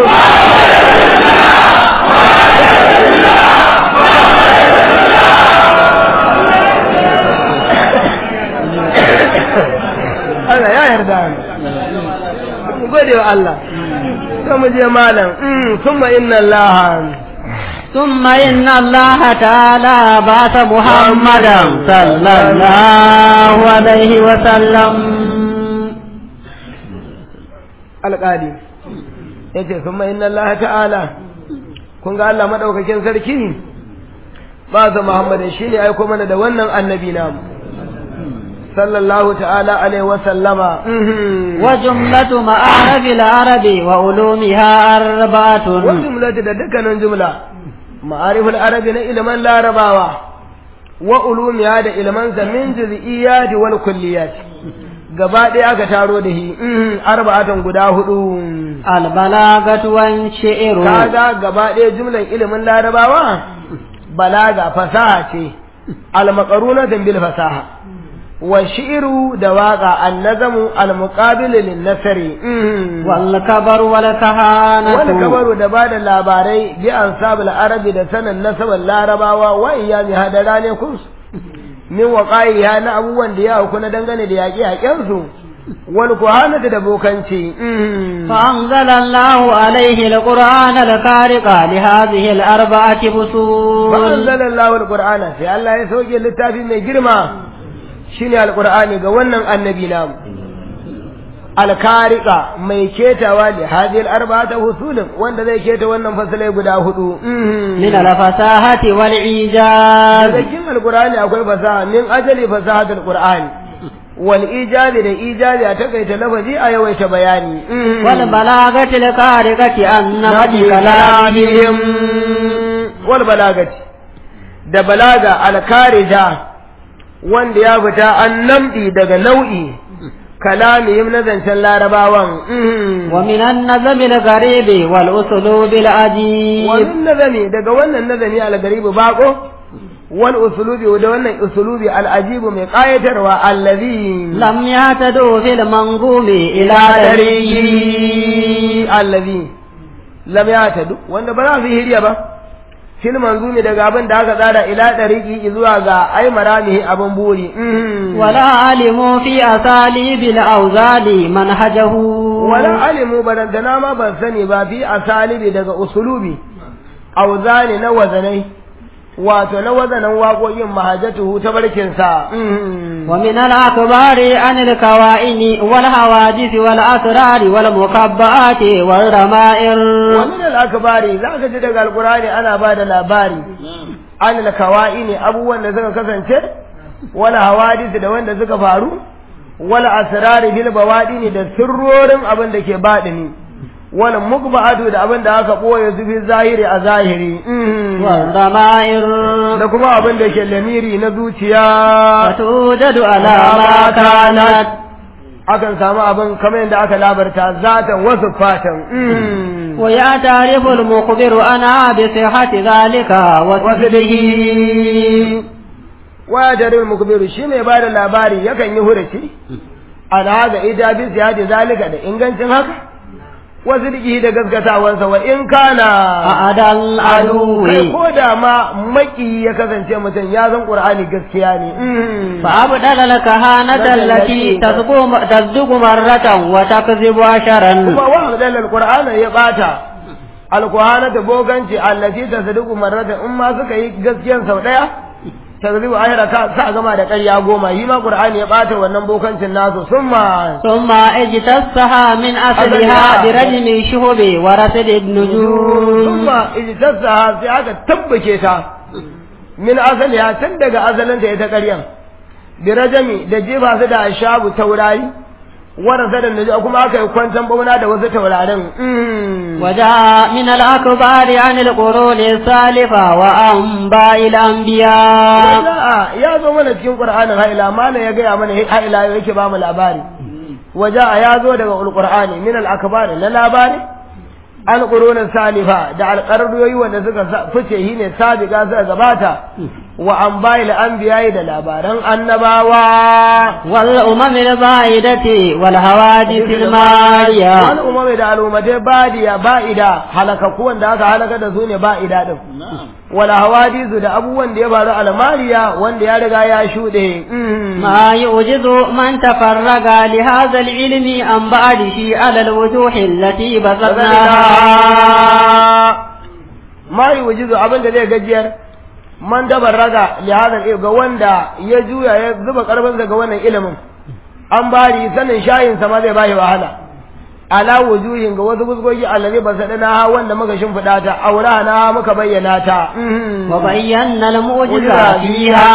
Allah ya yarda mu gode wa Allah sai mu je malam thumma inna Allah ثم إن الله تعالى بعث محمدا صلى الله عليه وسلم alƙali ya ce kuma inna Allah ta'ala kun ga Allah maɗaukakin sarki ba za Muhammadin shi ne aiko mana da wannan annabi namu sallallahu ta'ala alaihi wa sallama wa jumlatu ma'arif al-arabi wa ulumiha arba'atun wa jumlatu da dukkanin jumla ma'arif al-arabi na ilman larabawa wa ulumiha da ilman sa min juz'iyyat wal kulliyat gaba ɗaya aka taro da shi arba'atan guda hudu albalagatu wan shi'ru kaga gaba ɗaya jumlan ilimin larabawa balaga fasaha ce almaqarunatan bil fasaha wa shi'ru da waqa annazamu almuqabil lin nasri wal kabar wal kahanatu wal kabaru da bada labarai bi ansabul arabi da sanan nasaban larabawa wa iyami hadara ne kun min waƙa'iya na abubuwan da ya auku na dangane da yaƙe-yaƙensu wal kuhanata da bokanci فأنزل الله عليه القرآن الكارق لهذه الأربعة فصول فأنزل الله القرآن sai Allah ya sauke littafi mai girma shine alqur'ani ga wannan annabi namu alkarika mai ketawa da hadil arba'ata husulin wanda zai keta wannan fasalai guda hudu من الفصاحة والإيجاز daga cikin alqur'ani akwai fasaha min ajali fasahatul qur'ani wal ijazi da ijazi a takaita lafazi a yawaita bayani والبلاغة الكارقة عن نمط كلامهم wal balagati da balaga alkarija wanda ya fita an namdi daga nau'i kalamihim na zancen larabawan mhm. ومن النظم الغريب والأسلوب العجيب wannan nazami daga wannan nazami al-garibu bako wal usulubi da wannan usulubi al-ajibu mai kayatarwa allazi لم يعتدوا في المنظوم إلى طريقه tarihi allazi lam yatadu wanda ba za su yi hiriya ba fil manzumi daga abin da aka tsara ila dariki zuwa ga ai maramihi abin buri mhm. ولا علموا في أساليب الأوزان منهجه wala alimu barantana ma ban sani ba fi asalibi daga usulubi auzani na wazanai wato na wazanan waƙoƙin mahajatuhu ta barkinsa ومن الأخبار عن الكوائن والحوادث والأسرار والمكبآت والرمائر wani da akabari za ka ji daga alkurani ana ba da labari an alkawa'i ne abubuwan da suka kasance wala hawadisi da wanda suka faru wala asrari bil bawadini da sirrorin abin da ke baɗini wala mukba'atu da abin da aka boye su fi zahiri a zahiri والرمائر da kuma abin da ke lamiri na zuciya فتوجد على ما كانت akan samu abin kamar yadda aka labarta zatan wasu fatan ويعترف المخبر أنا بصحة ذلك وصدقه waya jarir mukbiru shi mai bada labari yakan yi hurace an haga ijabin ziyadi zalika da ingancin haka wasu diki da gaskatawansa wa in kana أعدى العدو kai ko da ma maki ya kasance mutum ya san qur'ani gaskiya ne فأبدل الكهانة التي تصدق تصدق مرة وتكذب عشرا kuma wa abdal alqur'ana ya bata alqur'ana da boganci allati tasdiqu marratan in ma suka yi gaskiyan sau daya tazribu ahira ka sa gama da ƙarya goma yi ma qur'ani ya bata wannan bokancin nasu summa ثم اجتثها من أصلها برجم الشهب ورصد النجوم Summa ijtasa sai aka tabbake ta min asaliha tun daga asalinta ita ƙaryan bi rajami da jefa su da ashabu taurari warasa da naji kuma aka yi kwantan bauna da wasu taurarin وجاء من الأكبار عن القرون السالفة وأنباء الأنبياء Waja'a ya zo mana cikin Qur'anin haila mana ya gaya mana haila yake ba mu labari waja'a ya zo daga Qur'ani min al-akbar na labari al-qurun salifa da al-qarriyoyi wanda suka sa- fice shi ne sabiqa suka gabata wa anba'il anbiya'i da labaran annabawa والأمم البعيدة والحوادث wani المارية umami da al'ummatai badiya ba'ida halakaku wanda aka halaka da su ne ba'ida din wala hawadisu da abubuwan da ya faru almariya wanda ya riga ya shuɗe Mm. ما يعجز من تفرغ لهذا العلم عن بعده على الوجوه التي بسطناها ma yi wujizu abin da zai gajiyar man dabar raga lihazan ga wanda ya juya ya zuba karfinsa ga wannan ilimin an bari sanin shayinsa ma zai bashi wahala ala wujuhin ga wasu fuskoki allazi ba sadana ha wanda muka shimfiɗa ta aura na muka bayyana ta وبينا المعجزة فيها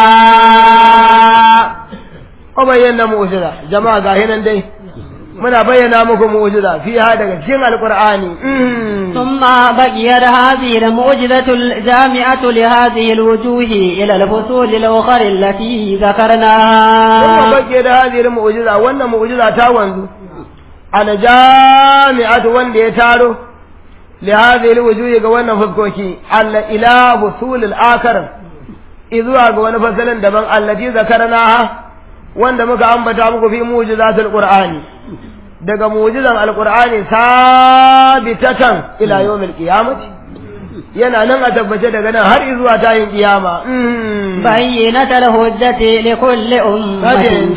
wa bayyana mu'jiza jama'a ga hinan dai muna bayyana muku mu'jiza fiha daga cikin alqur'ani ثم بقيت هذه المعجزة الجامعة لهذه الوجوه إلى الفصول الأخرى التي kuma ذكرناها bake da hadhihi mu'jiza wannan mu'jiza ta wanzu ana jami'atu wanda ya taro li hadhihi alwujuhi ga wannan fuskoki alla ila husul al-akhir izuwa ga wani fasalin daban allati zakarnaha wanda muka ambata muku fi mu'jizatul qur'ani daga mu'jizan alqur'ani sabitatan ila yawmil qiyamati yana nan a tabbace daga nan har izuwa tayin kiyama بينة الهجة لكل أمة Hajjin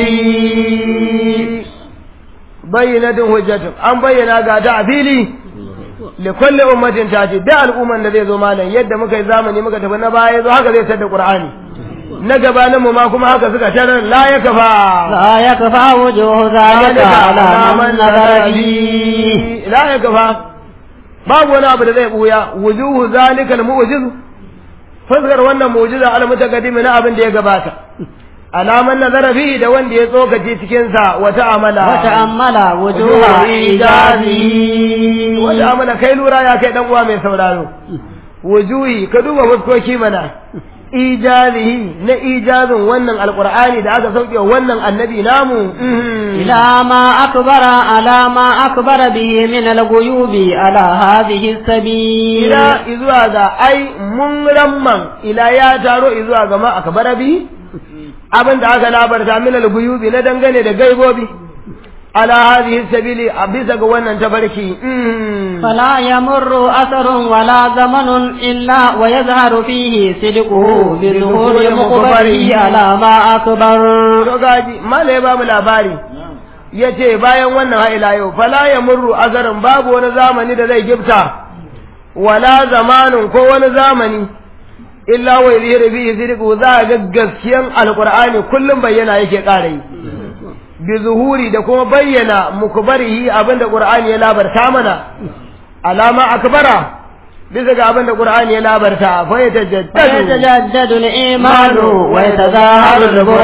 تأتي bayyanatin hujjatun an bayyana ga ta a fili li kulli ummatin tati da al'umman da zai zo malam yadda muka yi zamani muka tafi na baya zo haka zai tada qur'ani na gabanin mu ma kuma haka suka tarar la ya kafa لا يكفى وجوه ذلك على من نظر فيه la ya kafa babu wani abu da zai buya wujuhu zalika al-mu'jiz fuskar wannan mu'jiza al-mutaqaddim na abin da ya gabata alaman nazara fihi da wanda ya tsokace cikin sa wata amala وتأمل وجوه إيجازه wata amala kai lura ya kai dan uwa mai sauraro wujuhi ka duba fuskoki mana ijazihi na ijazin wannan alqur'ani da aka sauke wannan annabi namu إلى ما أكبر على ما أكبر به من الغيوب على هذه السبيل ila izuwa ga ai mun ramman ila ya taro izuwa ga ma akbara bi abin da aka labarta min al-guyubi na dangane da gaibobi ala hadhihi sabili a bisa ga wannan tabarki فلا يمر أثر ولا زمن إلا ويظهر فيه صدقه بظهور مخبره على ما أكبر to gaji mala ya bamu labari yace bayan wannan ha ila yau fala ya murru azarin babu wani zamani da zai gifta wala zamanin ko wani zamani illa wa yadhiru bihi sidqu za ga gaskiyan alqur'ani kullum bayyana yake ƙara yi bi zuhuri da kuma bayyana mukbarihi abinda qur'ani ya labarta mana alama akbara bisa ga abinda qur'ani ya labarta fa yatajaddadu ويتجدد الإيمان ويتظاهر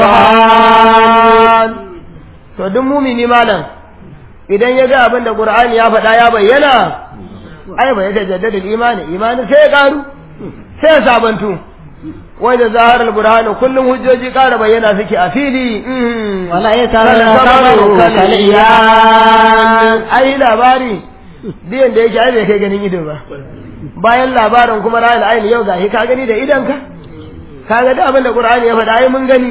البرهان to duk mumini malam idan ya ga abin da qur'ani ya faɗa ya bayyana ai bai da jaddada imani imani sai ya karu sai ya sabantu wai da zaharar burhani kullum hujjoji ƙara bayyana suke a fili ولا يتذكر كالإيان ai labari biyan da yake ai bai kai ganin ido ba bayan labarin kuma ra'ayil ayin yau gashi ka gani da idonka ka ga da abin da qur'ani ya faɗa ai mun gani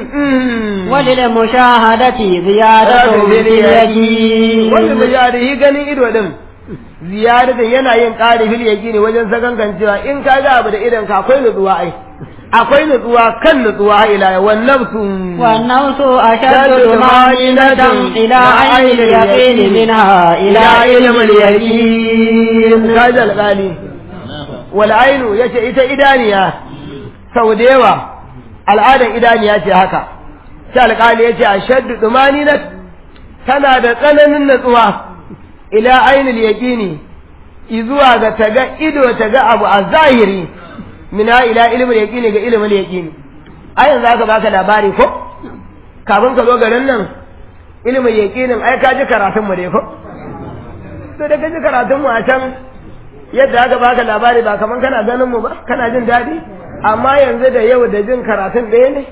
وللمشاهدة زيادة في اليقين wanda ziyarihi ganin ido din ziyaratin yana yin ƙari fil yaqini wajen sakankancewa in ka ga abu da idan ka akwai nutsuwa ai akwai nutsuwa kan nutsuwa har ila yau wan nafsu والنفس أشد طمأنينة إلى عين اليقين منها إلى علم اليقين kaji alƙali wal ainu yace ita idaniya sau da yawa al'adan idaniya ce haka sai alƙali yace ashaddu dumaninat tana da tsananin natsuwa ila ainul yaqini izuwa ga taga ido taga abu a zahiri mina ila ilmul yaqini ga ilmul yaqini ai yanzu aka baka labari ko kafin ka zo garin nan ilmul yaqinin ai ka ji karatun mu dai ko to da ka ji karatun mu a can yadda aka baka labari ba kaman kana ganin mu ba kana jin daɗi amma yanzu da yau da jin karatun ɗaya ne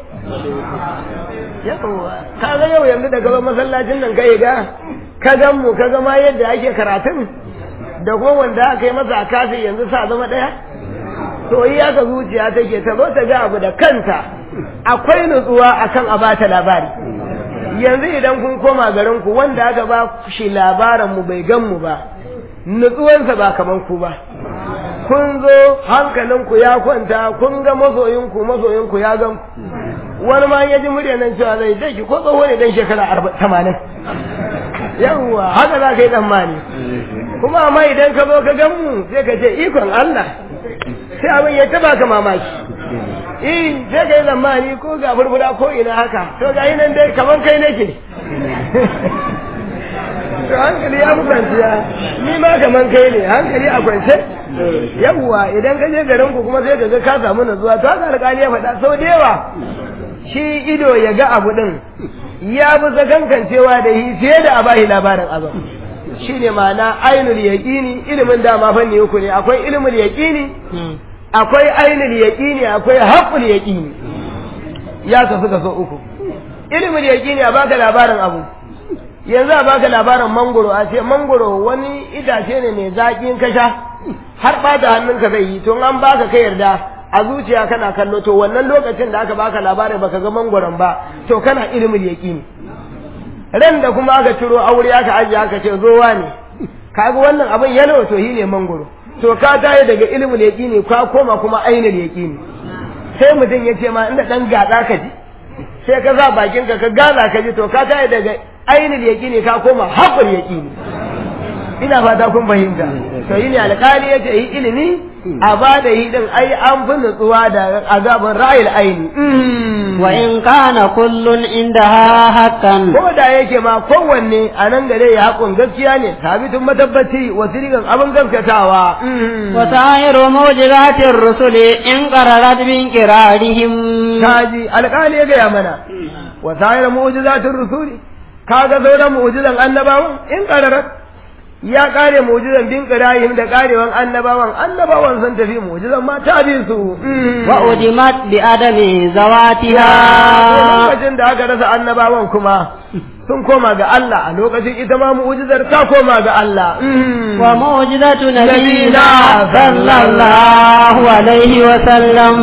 yawa ka ga yau yanzu da gaba masallacin nan ka ga ka gan mu ka ga ma yadda ake karatun da kuma wanda aka yi masa a kafi yanzu sa zama ɗaya to yi aka zuciya take ta zo ta ga abu da kanta akwai nutsuwa akan a bata labari yanzu idan kun koma garin ku wanda aka ba shi labarin mu bai gan mu ba nutsuwansa ba kaman ku ba kun zo hankalinku ya kwanta kun ga masoyinku masoyinku ya gan ku wani ma ya ji murya nan cewa zai dai ki ko tsoho ne dan shekara tamanin yawwa haka za ka yi tsammani kuma amma idan ka zo ka gan mu sai ka ce ikon Allah sai abin ya taba ka mamaki eh sai ka yi tsammani ko ga furfura ko ina haka to ga yi nan dai kaman kai nake to hankali ya fi kwanciya ni ma kaman kai ne hankali a kwance yawwa idan ka je garin ku kuma sai ka ga ka samu nutsuwa to haka alƙali ya faɗa sau da yawa shi ido ya ga abu din ya fi sakankancewa da yi fiye da a bashi labarin abin shi ne ma'ana ainul yaƙini ilimin dama fanni uku ne akwai ilimin yaƙini akwai ainul yaƙini akwai haƙul yaƙini ya kasu kaso uku ilimin yaƙini a baka labarin abu yanzu a baka labarin mangoro a ce mangoro wani itace ne mai zaƙin kasha har ɓata hannunka zai yi to an baka ka yarda a zuciya kana kallo to wannan lokacin da aka baka labarin baka ga mangoron ba to kana ilimin yaƙini ran da kuma aka ciro aure aka ajiye aka ce zowa ne kaga wannan abin yalo to shi ne mangoro to ka tayi daga ilimin yaƙini ka koma kuma ainihin yaƙini sai mutum ya ce ma inda ɗan gaɗa ka ji sai ka sa bakinka ka gaza ka ji to ka tayi daga ainihin yaƙini ka koma haƙul yaƙini ina fata kun fahimta to yi ne alƙali ya ce yi ilimi a ba da yi din ai an fi nutsuwa da azabin ra'ayil aini wa in kana kullun indaha haqqan ko da yake ma kowanne a nan gare ya haƙun gaskiya ne sabitun matabbaci wa sirigan abin gaskatawa wa sa'iru mu'jizatir rusuli in qararat bin qirarihim kaji alƙali ya gaya mana wa sa'iru mu'jizatir rusuli kaga sauran mu'jizan annabawan in qararat ya kare mu'jizan bin qira'ihim da karewan annabawan annabawan sun tafi mu'jizan ma ta bi su wa udimat bi adami zawatiha lokacin da aka rasa annabawan kuma sun koma ga Allah a lokacin ita ma mu'jizar ta koma ga Allah wa mu'jizatu nabiyina sallallahu alaihi wa sallam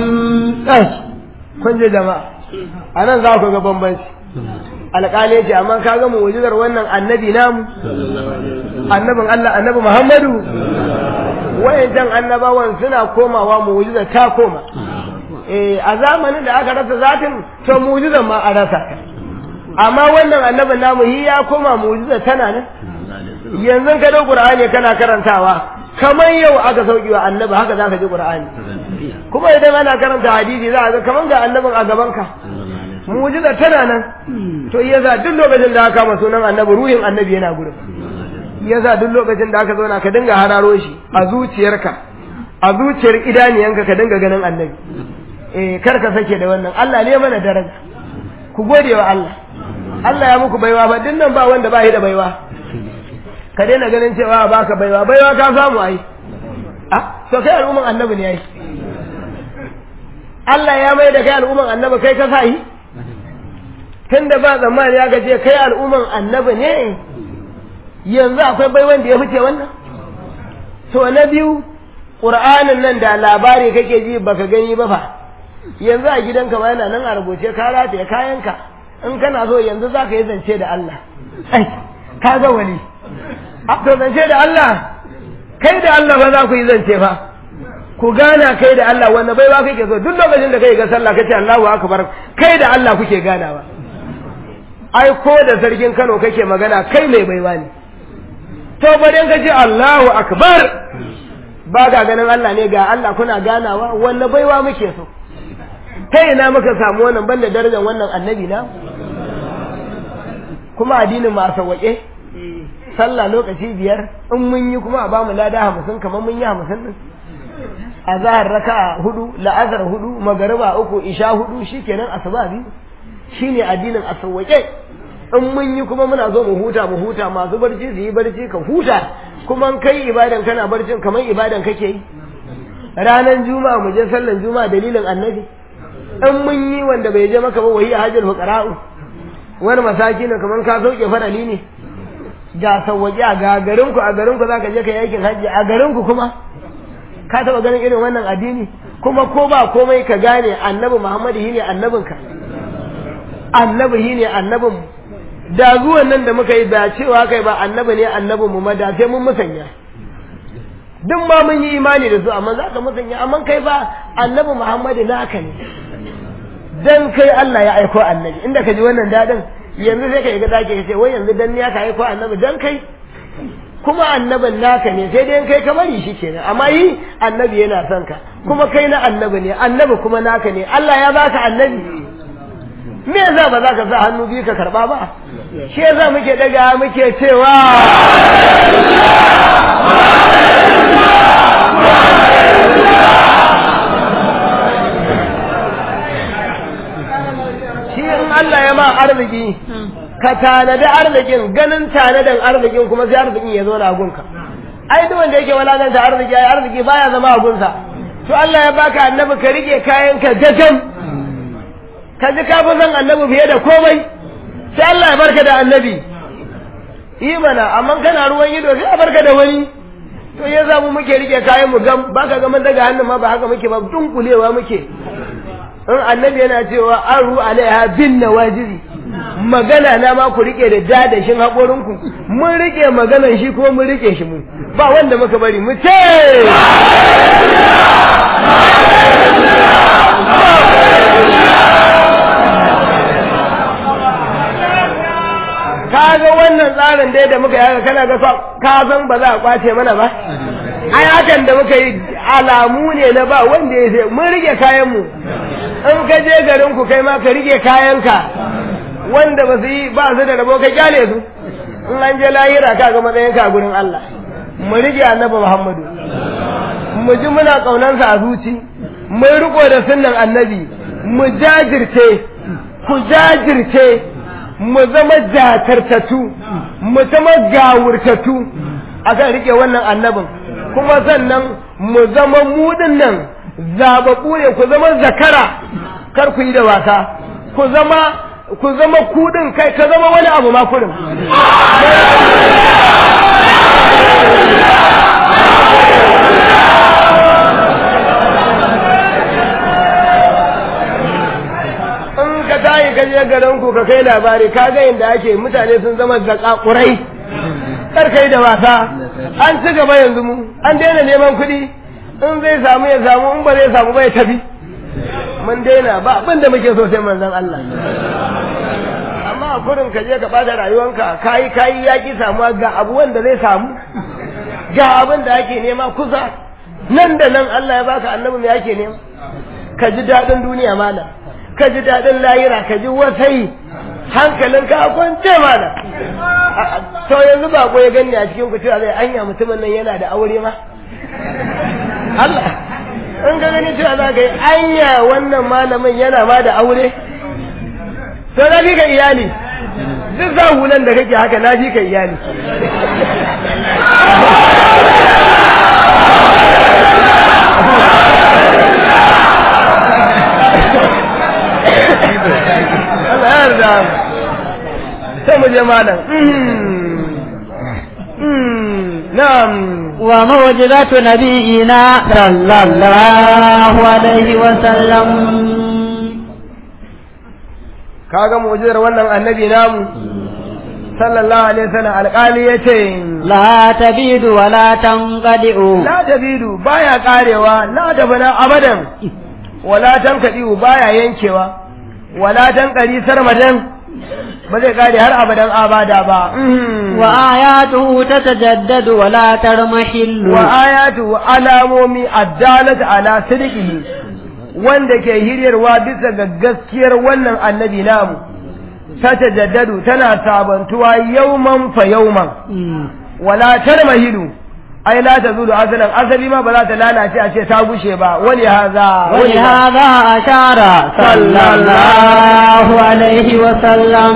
kun je jama'a anan za ku ga bambanci alƙali ya ce amma ka ga mu'jizar wannan annabi namu annabin Allah annabi Muhammadu wayancan annabawan suna komawa mu'jizar ta koma eh a zamanin da aka rasa zatin to mu'jizar ma a rasa amma wannan annabin namu hi ya koma mu'jizar tana nan yanzu ka dau Qur'ani kana karantawa kamar yau aka sauki wa annabi haka zaka ji Qur'ani kuma idan ana karanta hadisi za a ga kamar ga annabin a gaban ka mu'jiza tana nan to yasa duk lokacin da aka kama sunan annabi ruhin annabi yana gurin yasa duk lokacin da aka zauna ka dinga hararo shi a zuciyarka a zuciyar idaniyanka ka dinga ganin annabi eh kar ka sake da wannan Allah ne mana daraja ku gode wa Allah Allah ya muku baiwa ba din nan ba wanda ba shi da baiwa ka daina ganin cewa baka baiwa baiwa ka samu ai ah to kai al'umman annabi ne ai Allah ya mai da kai al'umman annabi kai ka sa yi tunda ba zamani ya gaje kai al'umman annabi ne yanzu akwai bai wanda ya fice wannan to na biyu qur'anin nan da labari kake ji baka gani ba fa yanzu a gidanka ma yana nan a rubuce ka rataye kayanka in kana so yanzu zaka yi zance da Allah ai ka ga wali to zance da Allah kai da Allah fa za ku yi zance fa ku gana kai da Allah wanda baiwa kake so duk lokacin da kai ga sallah kace Allahu akbar kai da Allah kuke ganawa ai ko da sarkin Kano kake magana kai mai baiwa ne to bari ka ce Allahu akbar ba ga ganin Allah ne ga Allah kuna ganawa wanda baiwa muke so ta ina muka samu wannan banda darajar wannan annabi na kuma addinin ma sauwaƙe sallah lokaci biyar in mun yi kuma a bamu lada hamsin kamar mun yi hamsin din a zahar raka hudu la'azar hudu magariba uku isha hudu shikenan asuba biyu shine addinin a sauwaƙe in mun yi kuma muna zo mu huta mu huta masu barci su yi barci ka huta kuma kai ibadan kana barcin kamar ibadan kake yi ranar juma'a mu je sallan juma'a dalilin annabi in mun yi wanda bai je maka ba wahi hajjal fuqara'u wani masaki ne kamar ka sauke farali ne ga sauwaƙe a ga garin ku a garin ku zaka je ka yi aikin hajji a garin ku kuma ka taba ganin irin wannan addini kuma ko ba komai ka gane annabi Muhammadu shine annabinka annabi shine annabin da zuwan nan da muka yi da cewa kai ba annabi ne annabin mu da sai mun musanya duk ma mun yi imani da su amma za ka musanya amma kai ba annabi Muhammadu naka ne dan kai Allah ya aiko annabi inda ka ji wannan dadin yanzu sai ka yi ga dake ce wai yanzu dan ne ka aiko annabi dan kai kuma annabin naka ne sai dai kai ka bari shi kenan amma yi annabi yana son ka kuma kai na annabi ne annabi kuma naka ne Allah ya baka annabi me yasa ba za ka sa hannu biyu ka karba ba shi yasa muke daga muke cewa shi in Allah ya ma arziki ka tanadi arzikin ganin tanadan arzikin kuma sai arzikin ya zo na gunka ai duk wanda yake walakanta arziki ai arziki baya zama a gunsa to Allah ya baka annabi ka rike kayan ka gajan ka ji ka fi son annabi fiye da komai sai Allah ya barka da annabi yi mana amma kana ruwan ido sai a barka da wani to ya zamu muke rike kayan mu gam baka ga mun daga hannun ma ba haka muke ba dunkulewa muke in annabi yana cewa aru alaiha bin nawajiri magana na ma ku rike da dadashin haƙorinku mun rike maganan shi kuma mun rike shi mu ba wanda muka bari mu ce kaga wannan tsarin dai da muka yi kana ga ka san ba za a kwace mana ba ai hakan da muka yi alamu ne na ba wanda ya sai mun rike kayan mu in ka je garin ku kai ma ka rike kayanka wanda ba su yi ba su da rabo ka kyale su in an je lahira ka ga matsayin ka gurin Allah mu rike annabi Muhammadu mu ji muna kaunansa a zuci mu riko da sunnan annabi mu jajirce ku jajirce mu zama jatartatu mu zama gawurtatu akan rike wannan annabin kuma sannan mu zama mudin nan zababu ne ku zama zakara kar ku yi da wasa ku zama ku zama kudin kai ka zama wani abu ma kudin in ka tayi ka je garin ku ka kai labari ka ga inda ake mutane sun zama zakakurai kar kai da wasa an ci gaba yanzu mu an daina neman kuɗi in zai samu ya samu in ba zai samu ba ya tafi mun daina ba abin da muke so sai manzon Allah amma a kurin ka je ka bada rayuwanka kayi kayi yaki samuwa ga abu wanda zai samu ga abin da ake nema kusa nan da nan Allah ya baka annabi me ake nema ka ji daɗin duniya malam ka ji daɗin layira ka ji wasai hankalinka a kwance malam to yanzu ba ko ya gani a cikin ku cewa zai anya mutumin nan yana da aure ma Allah in ka gani cewa za ka yi anya wannan malamin yana ma da aure to na fi ka iyali duk za hulan da kake haka na fi ka iyali Allah ya yarda sai mu je malam na'am وموجزة نبينا صلى الله عليه وسلم kaga mu'jizar wannan annabi namu sallallahu alaihi wasallam alƙali yace لا تبيد ولا تنقدئ la tabidu baya karewa la tabana abadan wala tankadiu baya yankewa wala tankari sarmadan ba zai kare har abadan abada ba وآياته تتجدد ولا ترمحل wa ayatu alamomi addalat ala sidqihi wanda ke hiryarwa bisa ga gaskiyar wannan annabi namu ta tajaddadu tana sabantuwa yauman fa yauman wala tarmahilu ai la tazulu asalan asali ma ba za ta lalace a ce ta gushe ba wani haza ولهذا أشار صلى الله عليه وسلم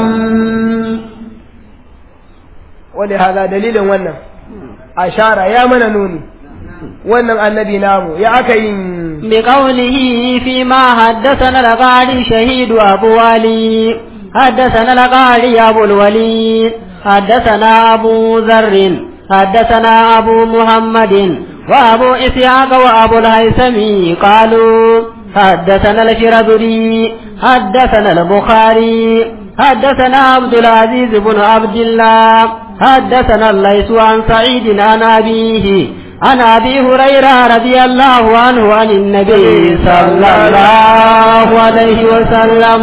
wani haza dalilin wannan ashara ya mana nuni wannan annabi namu ya aka yin بقوله فيما حدثنا القاري شهيد أبو علي حدثنا القاري أبو الوليد حدثنا أبو ذر حدثنا أبو محمد وأبو إسحاق وأبو الهيثم قالوا حدثنا الشرذري حدثنا البخاري حدثنا عبد العزيز بن عبد الله حدثنا الليث عن سعيد عن أبيه عن أبي هريرة رضي الله عنه عن النبي صلى الله عليه وسلم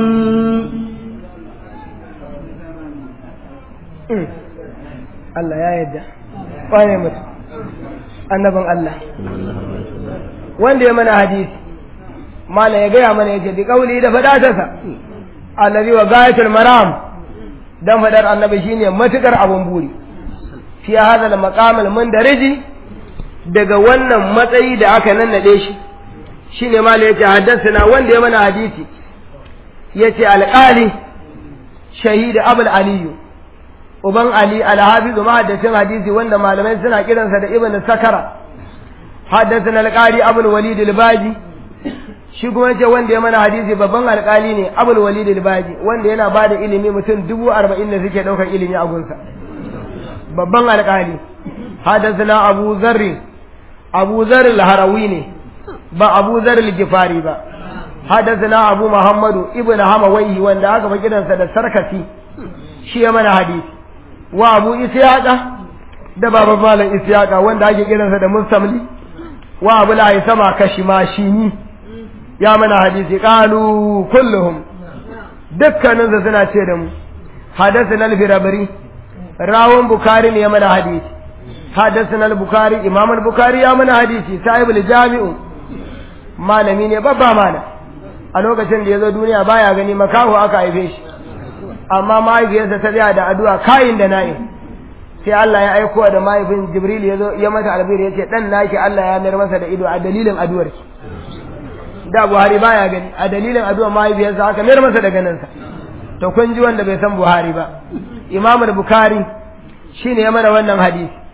Allah ya yadda wane mutum annabin Allah wanda ya mana hadisi mala ya gaya mana yace bi kauli da fadatarsa allazi wa gayatul maram dan fadar annabi shine matukar abun buri fi hada al maqam al mundariji daga wannan matsayi da aka nannade shi shine mala yace haddathana wanda ya mana hadisi yace alqali shahid abul aliyu uban Ali al-Hafizu mahaddacin hadisi wanda malamai suna kiransa da Ibn Sakara haddathana al-Qari Abul Walid al-Baji shi kuma yace wanda ya mana hadisi babban alƙali ne Abul Walid al-Baji wanda yana bada ilimi mutum dubu arba'in da suke ɗaukar ilimi a gunsa babban alƙali haddathana Abu Zarri Abu Zarri al-Harawi ne ba Abu Zarri al-Gifari ba haddathana Abu Muhammadu Ibn Hamawayhi wanda aka fa kiransa da Sarkasi shi ya mana hadisi wa abu isyaqa da baban malam isyaqa wanda ake kiransa da mustamli wa abu la sama kashimashini ya mana hadisi qalu kulluhum dukkanin su suna ce da mu hadathana al-firabri rawun bukari ne ya mana hadisi hadathana al-bukhari imam al-bukhari ya mana hadisi sahib al-jami'u malami ne babba mana a lokacin da ya zo duniya baya gani makaho aka haife shi amma mahaifiyarsa ta tsaya da addu'a kayin da nayi sai Allah ya aiko da mahaifin Jibril ya zo ya mata albir ya ce dan naki Allah ya mayar masa da ido a dalilin addu'ar ki da Buhari baya gani a dalilin addu'ar mahaifiyarsa aka mayar masa da ganinsa to kun ji wanda bai san Buhari ba Imam Bukhari shine ya mana wannan hadisi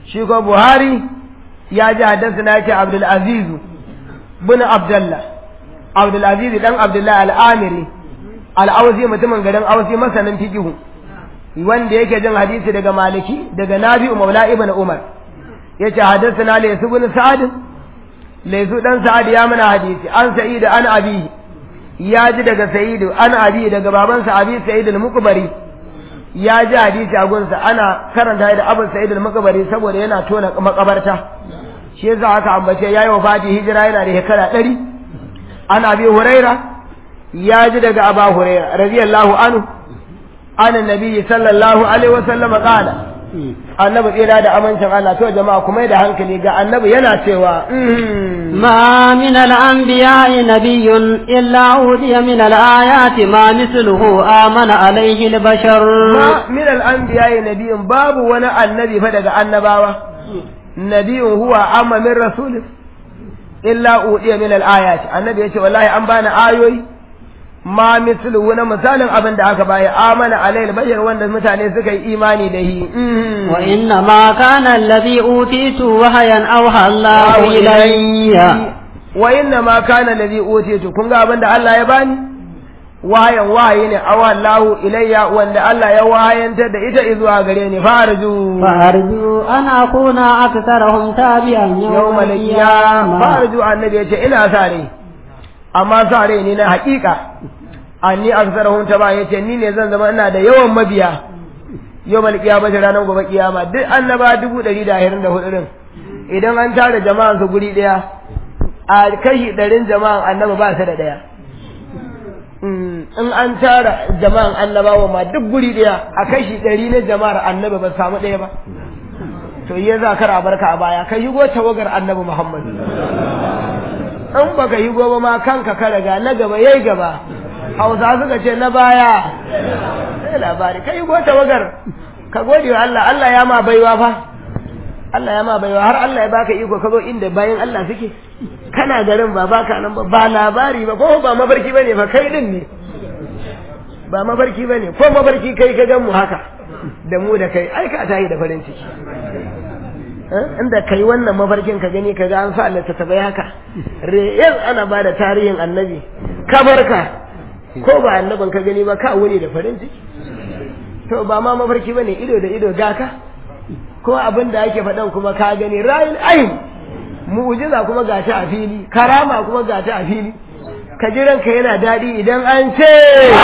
shi ko buhari ya ji haddasa na ce abdul aziz bin abdullah abdul aziz dan abdullah al-amiri al-awsi mutumin garin awsi masanin fiqhu wanda yake jin hadisi daga maliki daga nabi'u maula ibn umar yace haddasa na laysu bin sa'ad laysu dan sa'ad ya mana hadisi an sa'id an abi ya ji daga sa'id an abi daga babansa abi sa'id al-mukbari ya ji hadisi a gunsa ana karanta da abu sa'id al-makabari saboda yana tona makabarta shi yasa aka ambace yayi wafati hijira yana da shekara 100 an abi huraira ya ji daga aba huraira radiyallahu anhu an annabi sallallahu alaihi wasallam qala annabi tsira da amincin Allah to jama'a kuma da hankali ga annabi yana cewa ما من الأنبياء نبي إلا أوتي من الآيات ما مثله آمن عليه البشر ما من الأنبياء نبي باب ولا النبي فدق النباوة نبي هو أما من رسول إلا أوتي من الآيات النبي يقول والله أنبانا آيوي ma mislu wani misalin abin da aka baya amana alayhi bashar wanda mutane suka yi imani da shi wa inna ma kana alladhi utitu wahayan awha Allahu ilayya wa inna ma kana alladhi utitu kun ga abin da Allah ya bani wahayan wahayi ne awha Allahu ilayya wanda Allah ya wahayantar da ita zuwa gare ni farju farju an akuna aktharahum tabi'an yawmal qiyamah farju annabi ya ce ina sa rai amma sa rai ne na haƙiƙa anni aksarahum taba yace ni ne zan zama ina da yawan mabiya yawmal qiyamah ranar gobe kiyama duk annaba dubu ɗari da ashirin da hudu din idan an tara jama'an su guri ɗaya a kashi ɗarin jama'an annaba ba su da ɗaya in an tara jama'an annabawa ma duk guri ɗaya a kashi ɗari na jama'ar annaba ba samu ɗaya ba to yi za ka barka a baya ka yi go tawagar annabi muhammad in baka yi gobe ma kanka ka riga na gaba yayi gaba hausa suka ce na baya sai labari kai go tawagar ka gode wa Allah Allah ya ma baiwa fa Allah ya ma baiwa har Allah ya baka iko ka zo inda bayan Allah suke kana garin ba baka nan ba ba labari ba ko ba mafarki bane fa kai din ne ba mafarki bane ko mafarki kai ka gan mu haka da mu da kai ai ka tayi da farin ciki inda kai wannan mafarkin ka gani ka ga an sa littattafai haka re'el ana ba da tarihin annabi kabarka ko ba annabin ka gani ba ka wuni da farin ciki to ba ma mafarki bane ido da ido gaka ko abin da ake faɗan kuma ka gani ra'ayin ayin mu'jiza kuma ga ta a fili karama kuma ga ta a fili ka ji ranka yana daɗi idan an ce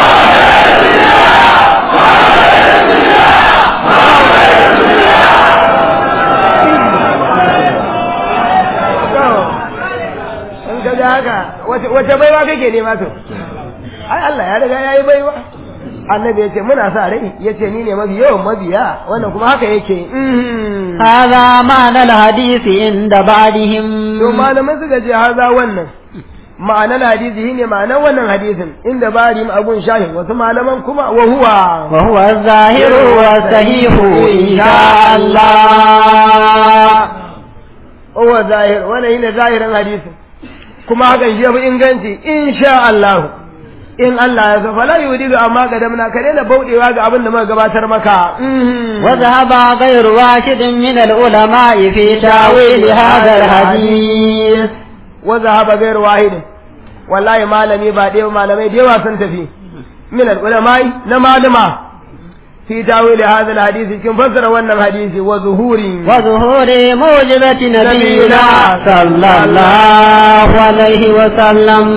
ga haka wace baiwa kake nema to ai Allah ya riga yayi baiwa annabi ya ce muna sa rai ya ce ni ne mafi yawan mabiya wannan kuma haka yake هذا معنى الحديث عند بعضهم to malamai suka ce haza wannan ma'anar hadisi shine ma'anar wannan hadisin inda bari abun shahin wasu malaman kuma wa huwa wa huwa zahiru wa sahihu insha Allah huwa zahir wannan shine zahirin hadisin kuma hakan shi yafi inganci insha Allah in Allah ya so fala yudidu amma kadamna ka daina baudewa ga abin da muka gabatar maka wa dhahaba ghayru wahidin min al-ulama fi tawil hadha al-hadith wa dhahaba ghayru wahidin wallahi malami ba dai malamai da yawa sun tafi min al-ulama na malama في تاويل هذا الحديث كم فسر وانا الحديث وظهور وظهور موجبة نبينا صلى الله عليه وسلم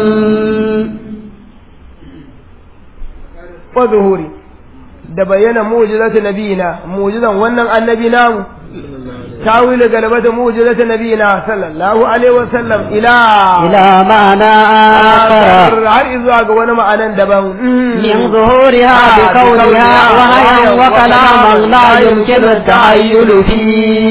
وظهور da bayyana mu'jizatu nabiyina mu'jizan wannan annabi namu tawil galabata mu'jizatu nabiyina sallallahu alaihi wa sallam ila ila ma'ana akhar har izuwa ga wani ma'anan daban min zuhuriha bi qawliha wa hayyan wa kalaman la yumkinu at-tahayyul fi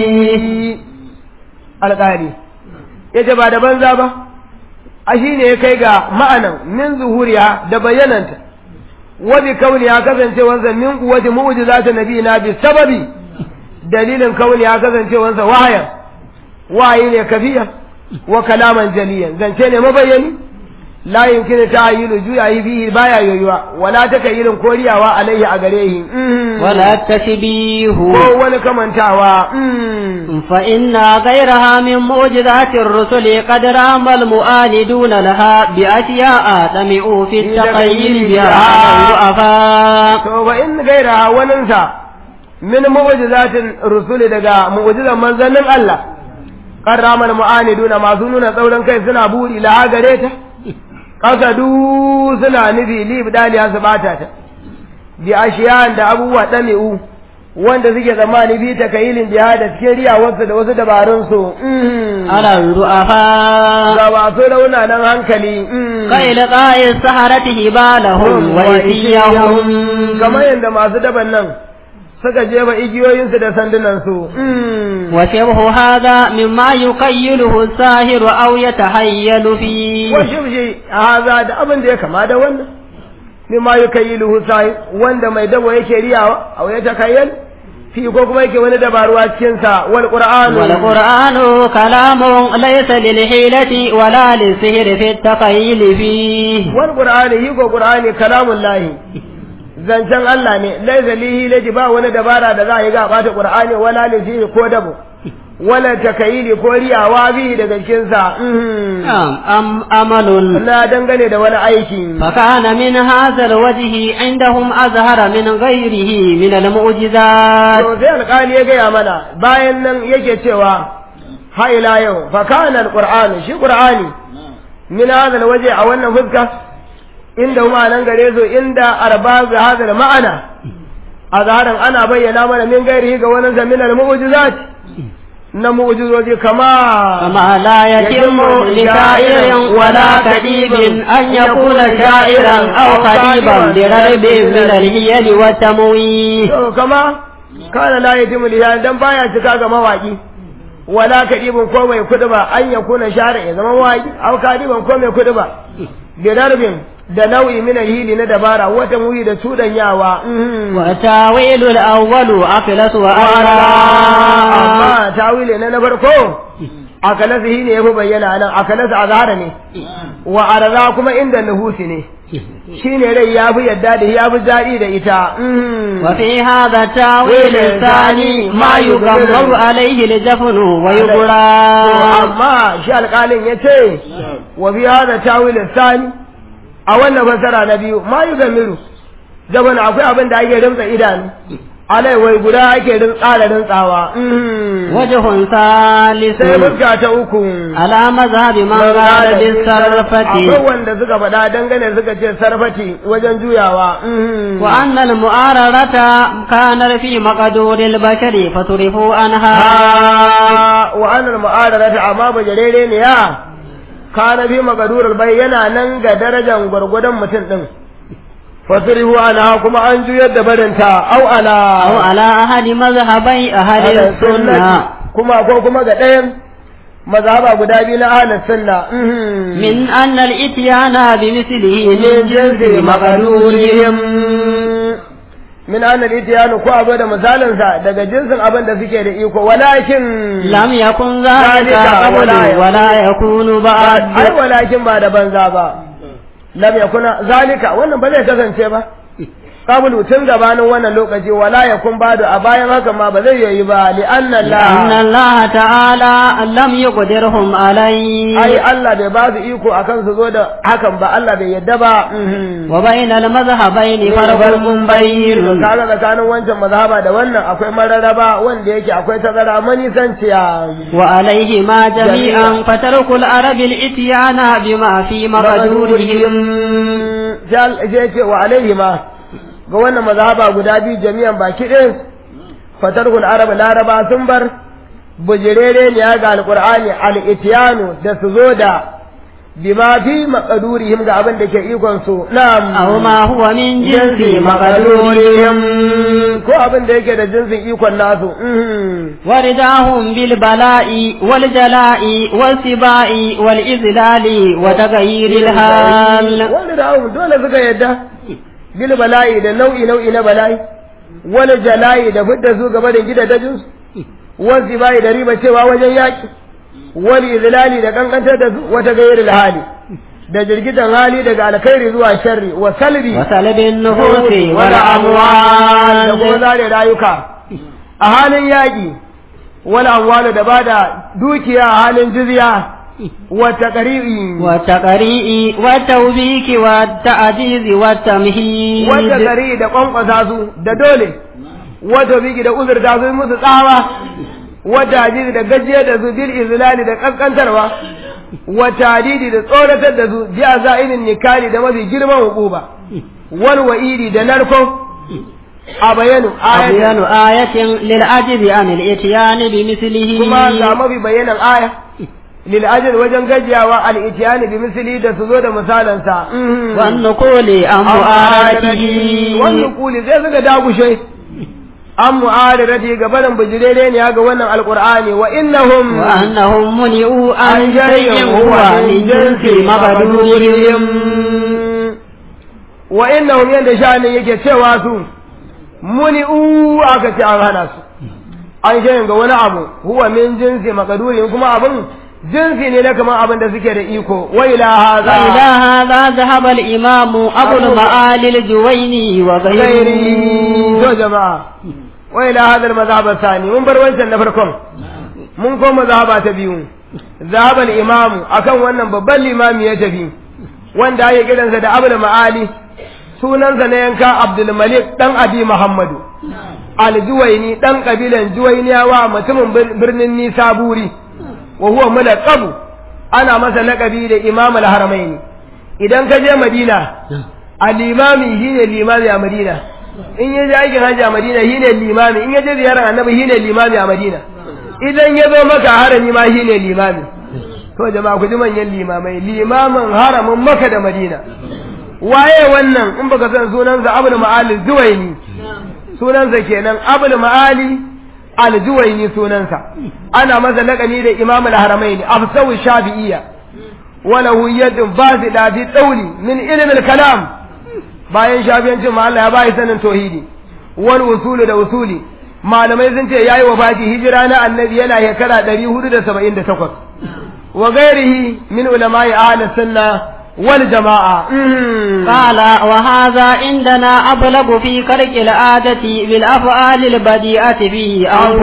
alqari yace ba da banza ba a shine ya kai ga ma'anan min zuhuriha da bayyananta wabi kauni ya kasance wansa min kuwati mu'jizati nabiyina bi sababi dalilin kauni ya kasance wansa wahayan wahayi ne kafiya wa kalaman jaliyan zance ne mabayani la yumkinu ta'yilu juyayi bihi baya yoyuwa wala takayilin koriyawa alaihi a gare shi ولا التشبيه ko wani kamantawa فإن غيرها من معجزات الرسل قد رام المؤاندون لها بأشياء طمعوا في التخيل بها على الضعفاء to ba in gaira waninsa min mu'jizatin rusuli daga mu'jizan manzannin Allah qarramal mu'aniduna masu nuna tsauran kai suna buri la gare ta kasadu suna nufi li bidaliya su bata ta bi ashiyan da abubuwa dami'u wanda suke zamani bi ta kayilin jihad da cikin riyawarsu da wasu dabarun su على الضعفاء ga ba su rauna nan hankali كإلقاء السحرة هبالهم وإسيهم kamar yadda masu daban nan suka jefa igiyoyinsu da sandunansu وشبه هذا مما يقيله الساهر أو يتحيل فيه washibshi haza da abin da ya kama da wannan mimma yukayyiluhu sahi wanda mai dabo yake riyawa aw ya takayyal fi ko kuma yake wani dabaruwa cikin sa wal qur'an والقرآن كلام ليس للحيلة ولا للسهر في التخيل فيه wal qur'ani hi ko qur'ani kalamun lahi zancen Allah ne laisa lihi laji ba wani dabara da za a yi ga bata qur'ani wala lihi ko dabo wala takayili ko riyawa bi daga cikin sa نعم أم أمل na dangane da wani aiki فكان من هذا الوجه عندهم أزهر من غيره من المعجزات to sai alƙali ya gaya mana bayan nan yake cewa ha ila yau fa kana alqur'anu shi qur'ani min hadha waje a wannan fuska inda kuma nan gare su inda arba bi hadha ma'ana azharan ana bayyana mana min gairihi ga wannan zamin almu'jizat na mu'jizoji kama كما لا يتم لشاعر ولا كتيب أن يكون شاعرا أو خطيبا برغب من الهيل والتمويه to kama kana la yatimu liyan dan baya cika ga mawaki wala kadibin ko mai kuduba an ya kuna share ya zama mawaki aw kadiban ko mai kuduba bi darbin da nau'i min hili na dabara wata muyi da tudanyawa وتاويل الأول أفلس وأرى amma tawile na na farko akalasa shi ne yafi bayyana nan akalasa azhara ne wa arza kuma inda nuhusi ne shine rai ya fi yadda da ya fi daɗi da ita وفي هذا التاويل الثاني ما يغمر عليه الجفن ويبرى amma shi alƙalin ya ce wa bi hada tawilin sani a wannan fasara na biyu ma yi gamiru jaban akwai abin da ake rimtsa idanu alai wai guda ake rin tsara rintsawa وجه sai ثالث fuska ta uku على مذهب من قال بالصرفة akwai wanda suka faɗa dangane suka ce sarfati wajen juyawa وأن المؤاررة كان في مقدور البشر فصرفوا عنها ha wa annal mu'adarata amma bajarere ne ya kana bi magadurar bai yana nan ga darajar gwargwadon mutum din fasirihu ana kuma an juyar da barinta au ala أو على أحد مذهبي أهل السنة kuma ko kuma ga ɗayan mazhaba guda biyu na ahlus sunna من أن الإتيان بمثله من min جنس jinsi مقدورهم maqdurihim min an al-ityanu ko abu da misalin sa daga jinsin abin da suke da iko walakin لم يكن ذلك ذلك قبل ولا ولا يكون ai بعد walakin ba da banza ba lam yakuna zalika wannan ba zai kasance ba qablu tun gabanin wannan lokaci wala yakun badu a bayan haka ma ba zai yi ba li anna لأن Allah الله تعالى لم يقدرهم عليه ai Allah bai ba su iko akan su zo da hakan ba Allah bai yadda ba وبين المذهبين فرق بين kaga tsakanin wancan mazhaba da wannan akwai mararaba wanda yake akwai tazara manisanciya وعليهما جميعا فترك العرب الاتيان بما في مقدورهم je ce wa alaihima ga wannan mazhaba guda biyu jami'an baki ɗin fatarhul arab laraba sun bar bujirere ne ga alqur'ani al-ityanu da su zo da bima fi maqdurihim ga abin da ke ikon su na'am أو ما هو من جنس jinsi مقدورهم maqdurihim ko abin da yake da jinsin ikon nasu mhm. ورداهم بالبلاء والجلاء والسباء والإذلال وتغيير الحال wani da abu dole suka yadda bil bala'i da nau'i nau'i na bala'i wani jala'i da fidda su gaba da gida dajin su wani bai da riba cewa wajen yaki wani izlali da kankantar da su wata gairar hali da jirgitan hali daga alkhairi zuwa sharri wa salbi وسلب النفوس da kuma والأموال zare rayuka a halin yaƙi wal amwalu da bada dukiya a halin jizya wa taqri'i والتقريء والتوبيك والتعجيز والتمهيد wata gari da kwankwasa su da dole wata biki da uzurta su musu tsawa wata hadidi da gajiyar da su bil izlali da kaskantarwa wata hadidi da tsoratar da su ji a za'inin nikali da mafi girman hukuba wal wa'idi da narko a bayanu أبين ayatan آية للعجز عن الإتيان بمثله kuma ga mafi bayanan aya lil ajal wajen gajiyawa al itiyani bi misli da su zo da misalansa والنقول عن مؤاته wannan kuli sai suka dagushe an mu'adarati ga barin bijirere ne ga wannan alqur'ani wa innahum وأنهم منعوا عن شيء هو من جنس مقدورهم wa innahum yanda sha'anin yake cewa su muni'u aka ce an hana su an shayin ga wani abu huwa min jinsi maqdurin kuma abin jinsi ne na kamar abin da suke da iko wa ila وإلى hadha هذا ذهب الإمام أبو المعالي الجويني وغيره ghairi to jama'a wa ila hadha al-madhhab ath-thani mun bar wancan na farkon mun koma mazhaba ta biyu zahaba al-imam akan wannan babban limami ya tafi wanda ake kiransa da abul ma'ali sunansa na yanka abdul malik dan abi muhammadu al-juwaini dan kabilan juwainiyawa mutumin bir- birnin nisaburi wa huwa mulaqabu ana masa laqabi da imam al-haramaini idan ka je madina al-imami shine limami a madina in ya je aikin hajji a madina shine limami in ya je ziyarar annabi shine limami a madina idan ya zo maka harami ma shine limami to jama'a ku ji manyan limamai limamin haramin maka da madina waye wannan in baka san sunansa abul ma'ali zuwaini sunansa kenan abul ma'ali al-zuwaini sunansa ana masa laƙani da imam al-haramaini afsawu shafi'iyya وله يد باسطة في الطول من علم الكلام bayan shafiyancin ma Allah ya bai sanin tauhidi wal usulu da usuli malamai sun ce yayi wafati hijira na annabi yana shekara 478 wa ghairihi min ulama'i ahli sunna wal jama'a قال وهذا عندنا أبلغ في خلق العادة بالأفعال البديئة في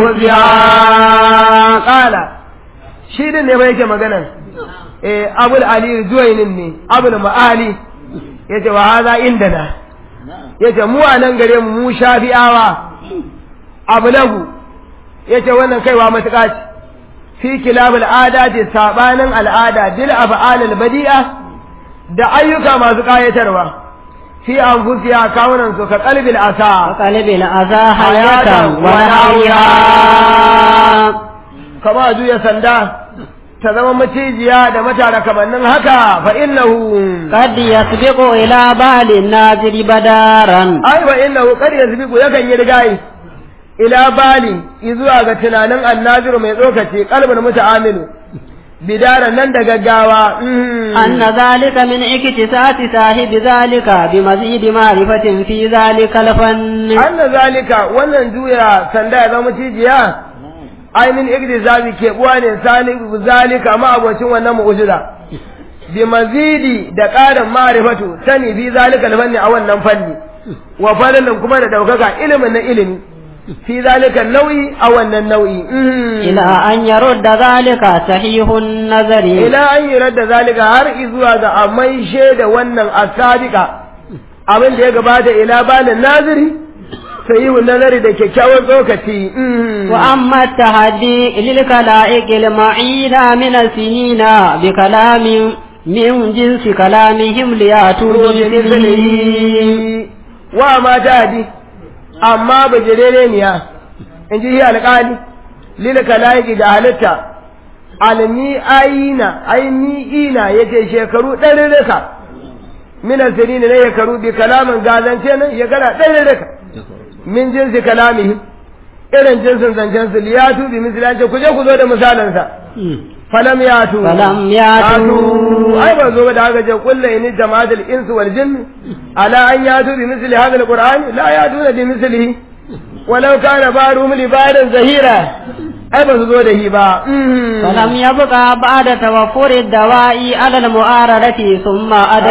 أنفسها qala shi din ne bai yake magana eh abul ali zuwainin ne abul ma'ali yace wa hadha indana yace mu a nan gare mu mu shafi'awa abulagu yace wannan kaiwa matuƙa ce fi kilabul adati sabanin al'ada bil af'alil badi'a da ayyuka masu kayatarwa fi anfusiya kawunan su ka qalbil asa وقلب الأذى حياة ونحوها kama juya sanda ta zama macijiya da matara kamannin haka fa innahu قد يسبق إلى بال الناظر بدارا ai wa innahu qad yasbiqu yakan yi rigayi ila bali izuwa ga tunanin annaziru mai tsokace kalbin muta'amilu bidaran nan da gaggawa mm. أن ذلك من اكتساس صاحب ذلك بمزيد معرفة في ذلك الفن anna zalika wannan juya sanda ya zama cijiya ai min igdizabi ke buwa ne salihu zalika ma abocin wannan mu'jiza bi mazidi da ƙarin ma'rifatu sani bi zalika fanni a wannan fanni wa fadlan kuma da daukaka ilimin na ilimi fi zalika nau'i a wannan nau'i mm. إلى أن يرد ذلك صحيح النظر ila an yi radda zalika har izuwa ga a maishe da wannan asadika abin da ya gabata ila balin naziri sayihu nazari da kyakkyawan tsokaci mm. وأما التحدي للكلائق المعينة من السنين بكلام من جنس كلامهم ليأتوا بمثله wa ma ta amma bajirere niya in ji alƙali lil kalaiki da halitta almi aina aini ina yace shekaru ɗari rika min asirin ne shekaru bi kalamin gazance nan ya gara ɗari rika min jinsi kalamihi irin jinsin zancen su liyatu bi misalance ku je ku zo da misalansa falam yatu فلم يأتوا ai ba zo ba da haka ce kullu in jama'atul insu wal jinn ala an yatu bi misli hadha alquran la yatuna bi mislihi walau kana barum li barin zahira ai ba su zo da shi ba فلم يبقى بعد توفر الدواء على المعارضة ثم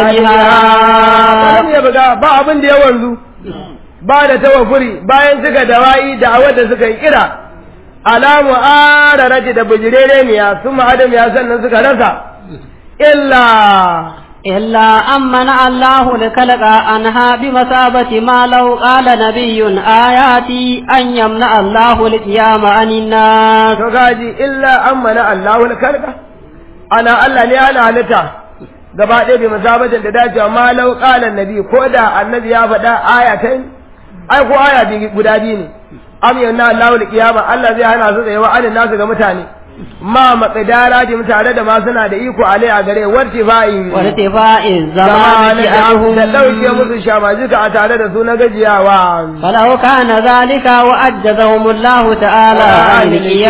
Adam عدمها ya buga ba abin da ya wanzu ba da tawafuri bayan suka dawa'i da awar da suka yi kira alamu ararati da bujirere ne ya sun adam ya sannan suka rasa illa إلا أن منع الله الخلق عنها بمثابة ما لو قال نبي آياتي أن يمنع الله القيام عن الناس to gaji illa an mana Allahul kalka ana Allah ne ana halitta gaba ɗaya bi musabatin da dacewa ma lau qala nabi ko da annabi ya faɗa aya ta ai ko aya bi guda biyu ne am yanna Allahul qiyama Allah zai hana su tsayawa anin nasu ga mutane ma maqdara di tare da ma suna da iko alai a gare wartifa'in وارتفاع الزمان da عنهم ɗauke musu shamajika a tare da su na gajiyawa فلو كان ذلك وأجزهم الله تعالى عن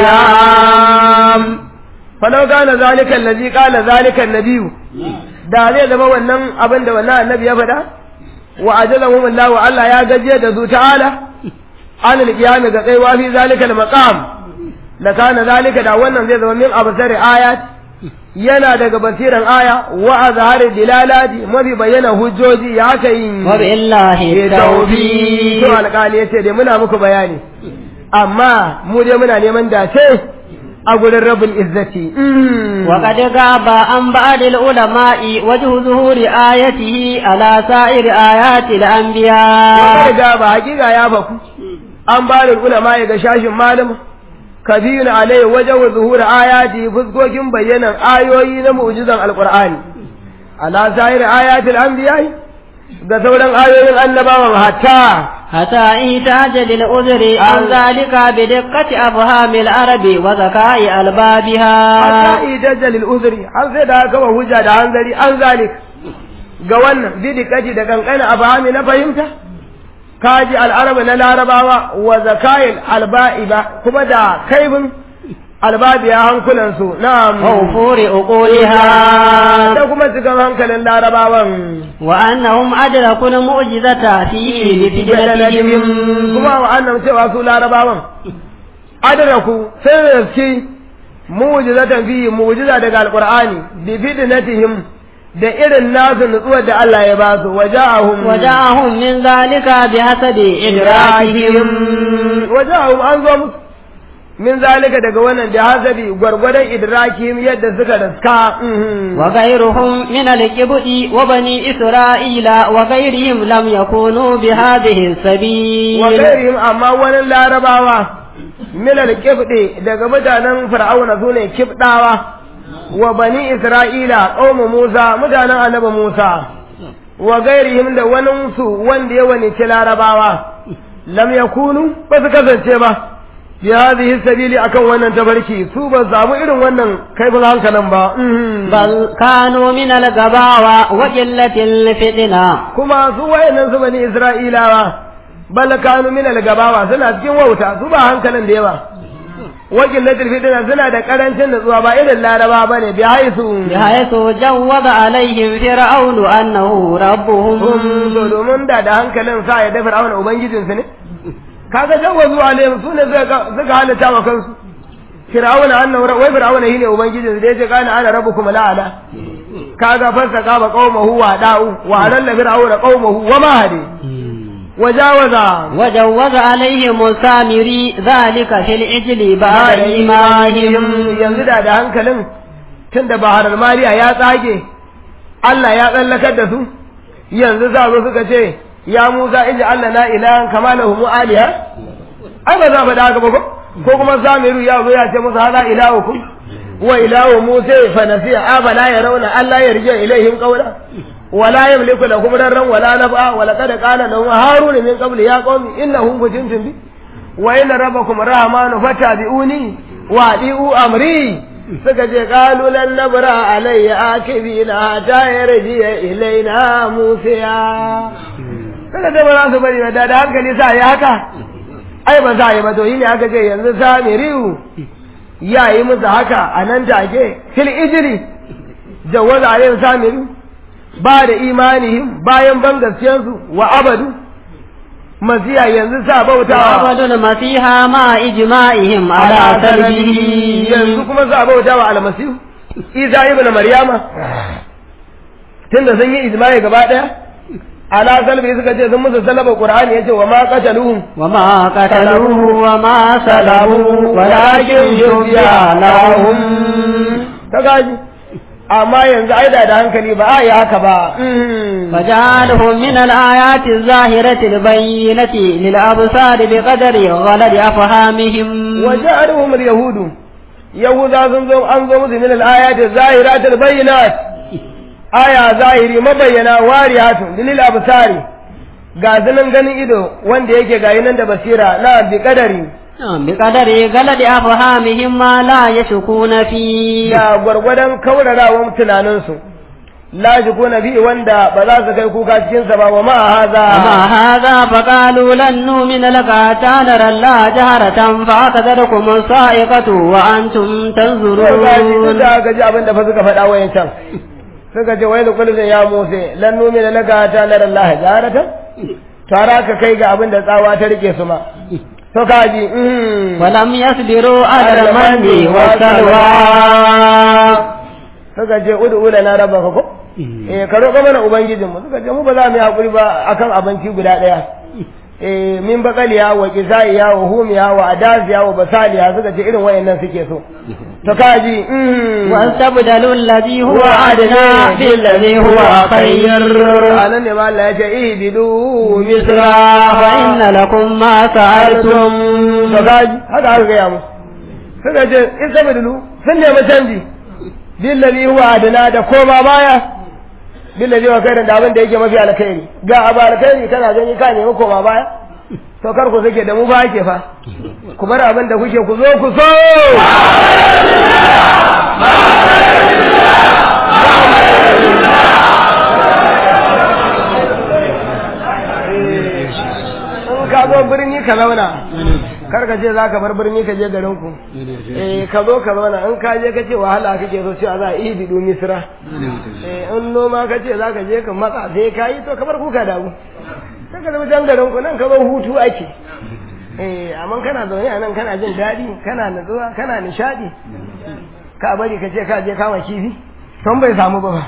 القيام falau kana zalika allazi qala zalika annabiyu da zai zama wannan abin da wannan annabi ya faɗa wa ajalahum Allah wa Allah ya gaje da su ta'ala an alqiyam ga kaiwa fi zalika almaqam la kana zalika da wannan zai zama min absari ayat yana daga basiran aya wa azhari dilalati mafi bayyana hujjoji ya kai وبالله to التوفيق alƙali yace dai muna muku bayani amma mu dai muna neman dace a gurin rabin izzati وقد غاب عن بعض العلماء وجه ظهور آيته على سائر آيات الأنبياء ga ba hakika ya faku an ba da ulama ga shashin malama kabirun alai wajen zuhur ayati fuskokin bayyanan ayoyi na mu'jizan alqur'ani ala sa'ir ayatil anbiya ga sauran ayoyin annabawan hatta حتى إيتاج للعذر عن ذلك بدقة أفهام العرب وذكاء ألبابها hatta idajja lil uzri har sai da aka wa hujja da hanzari an zalik ga wannan bidikati da kankana abahami na fahimta kaji al'araba na larabawa wa zakayil alba'iba kuma da kaibin albabiya hankulansu na'am ووفور عقولها da kuma cikin hankalin larabawan وأنهم أدركوا المعجزة فيه بفجلتهم kuma wa'annan cewa su larabawan adraku sai da gaske mu'jizatan fi mu'jiza daga alqur'ani bi fitnatihim da irin nasu nutsuwar da Allah ya ba su waja'ahum وجاءهم من ذلك بحسب إدراكهم waja'ahum an zo musu min zalika daga wannan da hasabi gwargwadon idrakihim yadda suka raska mhm. وغيرهم من الكبد وبني إسرائيل وغيرهم لم يكونوا بهذه wa السبيل gairihim amma wani larabawa milal kibde daga mutanen fir'auna sune kibdawa wa bani isra'ila qaumu musa mutanen annabi musa wa gairihim da wani su wanda ya wani ci larabawa lam yakunu ba su kasance ba bi hadhihi sabili akan wannan tabarki su ba su samu irin wannan kaifin hankalin ba mhm. بل كانوا من الغباوة وقلة الفتنة kuma su wayannan su bani isra'ilawa bal kanu min al-gabawa suna cikin wauta su ba hankalin da yawa wakil na tilfitina suna da karancin nutsuwa ba irin laraba bane bi haisu بحيث جوز عليهم فرعون أنه ربهم hum to domin da da hankalin sa ya da fir'auna ubangijinsu ne kaga jawazu alaihim sune suka suka halatta wa kansu fir'auna annahu wai fir'auna shine ubangijinsu da yace kana ana rabbukum la'ala kaga fasaka ba qaumahu wa da'u wa alalla fir'auna qaumahu wa ma hadi wajawaza وجوز عليهم السامري ذلك في العجل بعد إيمانهم yanzu da da hankalin tun da baharar mariya ya tsage Allah ya tsallakar da su yanzu za zo suka ce ya Musa iji Allah na ilahan kama lahu mu'aliya ai ba za faɗa haka ba ko ko kuma Samiru ya zo ya ce musu hada ilahukum wa ilahu Musa fa nasiya abala ya rauna Allah ya rije ilaihim qawla ولا يملك لكم ضرا ولا نفعا ولقد قال له هارون من قبل يا قوم انهم كنتم بي وان ربكم الرحمن فتابعوني واطيعوا امري suka ce kalu lan nabra alayya akibina ta yarji ilaina musiya kada da ba za su bari da da hankali sa ya haka ai ba za yi ba to yi ne aka ce yanzu samiriu ya yi musu haka a nan take fil ijri jawaza alayhi samiriu ba da imanihim bayan ban gaskiyarsu wa abadu masiya yanzu sa bautawa وعبدوا المسيح مع إجماعهم على سلبه yanzu kuma sa bautawa almasihu isa ibn maryama tunda sun yi ijma'i gaba daya ala salbi suka ce sun musu salaba qur'ani yace wa ma qataluhum وما قتلوه وما سلبوه ولكن شبه لهم ta gaji amma yanzu ai da da hankali ba a yi haka ba فجعلهم من الآيات الظاهرة البينة للأبصار بقدر غلد أفهامهم وجعلهم اليهود يهوذا sun zo an zo musu min al-ayati zahiratil bayyinat aya zahiri mabayyana wariyatun lil absari ga zanen ganin ido wanda yake gayi nan da basira na bi kadari بقدر غلد أفهامهم ما لا يشكون فيه da gwargwadon kaurarawan tunaninsu la na bi wanda ba za su kai kuka cikin sa ba wa ma haza وما هذا فقالوا لن نؤمن لك حتى نرى الله جهرة فأخذتكم الصائقة وأنتم Sai gaji duk تنظرون da aka ji abin da fa suka faɗa wayan can suka ce wai da kullum ya Musa lan numi da laka ta nar Allah jarata tara ka kai ga abin da tsawa ta rike su ma to kaji mm ولم يصبروا على المن والسلوى suka ce udu lana rabbaka ko eh ka roƙa mana ubangijin mu suka ce mu ba za mu yi hakuri ba akan abinci guda ɗaya eh min bakaliya wa kizaiya wa humiya wa adaziya wa basaliya suka ce irin wayannan suke so to kaji mm واستبدلوا الذي هو أدنى بالذي هو خير anan ne ma Allah ya ce ihbidu مصرا فإن لكم ما سألتم to kaji haka aka gaya mu suka ce in sabidulu sun nemi canji billazi huwa adana da koma baya billazi wa khairan da abin da yake mafi alkhairi ga abu alkhairi kana gani ka nemi koma baya to kar ku sake da mu ba ke fa ku bar abin da kuke ku zo ku so in ka zo birni ka zauna kar ka ce za ka bar birni ka je garin ku eh ka zo ka zauna in ka je ka ce wahala kake so cewa za a yi bidu misra eh in noma ka ce za ka je ka matsa sai ka yi to ka bar kuka damu sai ka zama can garin ku nan ka zo hutu ake eh amma kana zaune a nan kana jin daɗi kana nutsuwa kana nishaɗi ka bari ka ce ka je kama kifi ton bai samu ba ba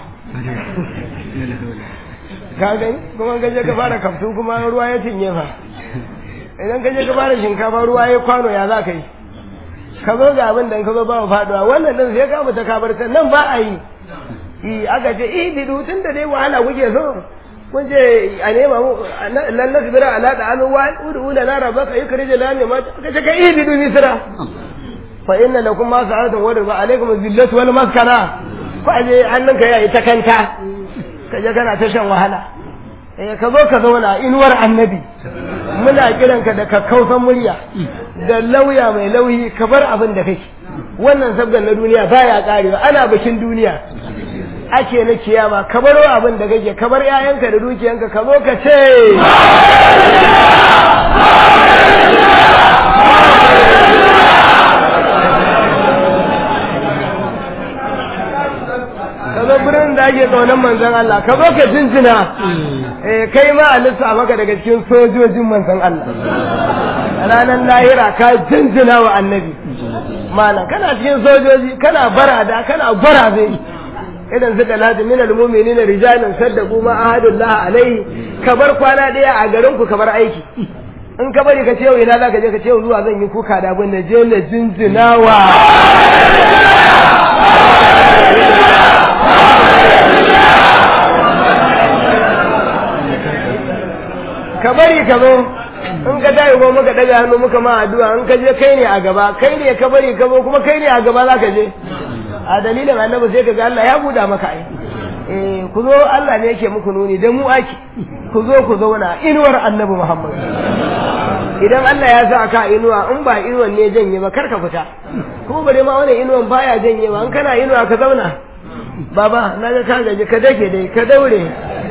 ka gani kuma ka je ka fara kaftu kuma ruwa ya cinye fa idan ka je ka fara shinkafa ruwa ya kwano ya za ka yi ka zo ga abin da ka zo ba mu faduwa wannan din sai ka mutu ka bar ta nan ba a yi yi aka ce eh bidu tun da dai wahala kuke so kun ce a nema mu lan nasbira ala da amin wa udu lana rabbaka yukhrij lana ma ka ce ka eh bidu misra fa inna lakum ma sa'atun wa riba alaikum zillatu wal maskana ko aje hannunka yayi ta kanta ka je kana ta shan wahala eh ka zo ka zauna inuwar annabi muna kiranka da kakkausan murya da lauya mai lauyi ka bar abin da kake wannan sabgan na duniya baya karewa ana bikin duniya ake na kiyama ka baro abin da kake ka bar 'ya'yanka da dukiyanka ka zo ka ce ka zo birnin da ake tsaunan manzon Allah ka zo ka jinjina eh kai ma a lissa maka daga cikin sojojin manzon Allah ranar lahira ka jinjina wa annabi malam kana cikin sojoji kana barada kana baraze idan suka lati min almu'minina rijalun saddaqu ma ahadullah alaihi ka bar kwana daya a garin ku ka bar aiki in ka bari ka ce yau ina zaka je ka ce zuwa zan yi kuka da abin da je na jinjinawa ka bari ka zo in ka tayi ko muka daga hannu muka ma addu'a in ka je kai ne a gaba kai ne ka bari ka zo kuma kai ne a gaba za ka je a dalilin annabi sai ka ga Allah ya buda maka ai eh ku zo Allah ne yake muku nuni dan mu ake ku zo ku zauna inuwar annabi Muhammad idan Allah ya sa ka inuwa in ba inuwan ne janye ba kar ka fita kuma bare ma wannan inuwan baya janye ba in kana inuwa ka zauna baba na ga ka gaji ka dake dai ka daure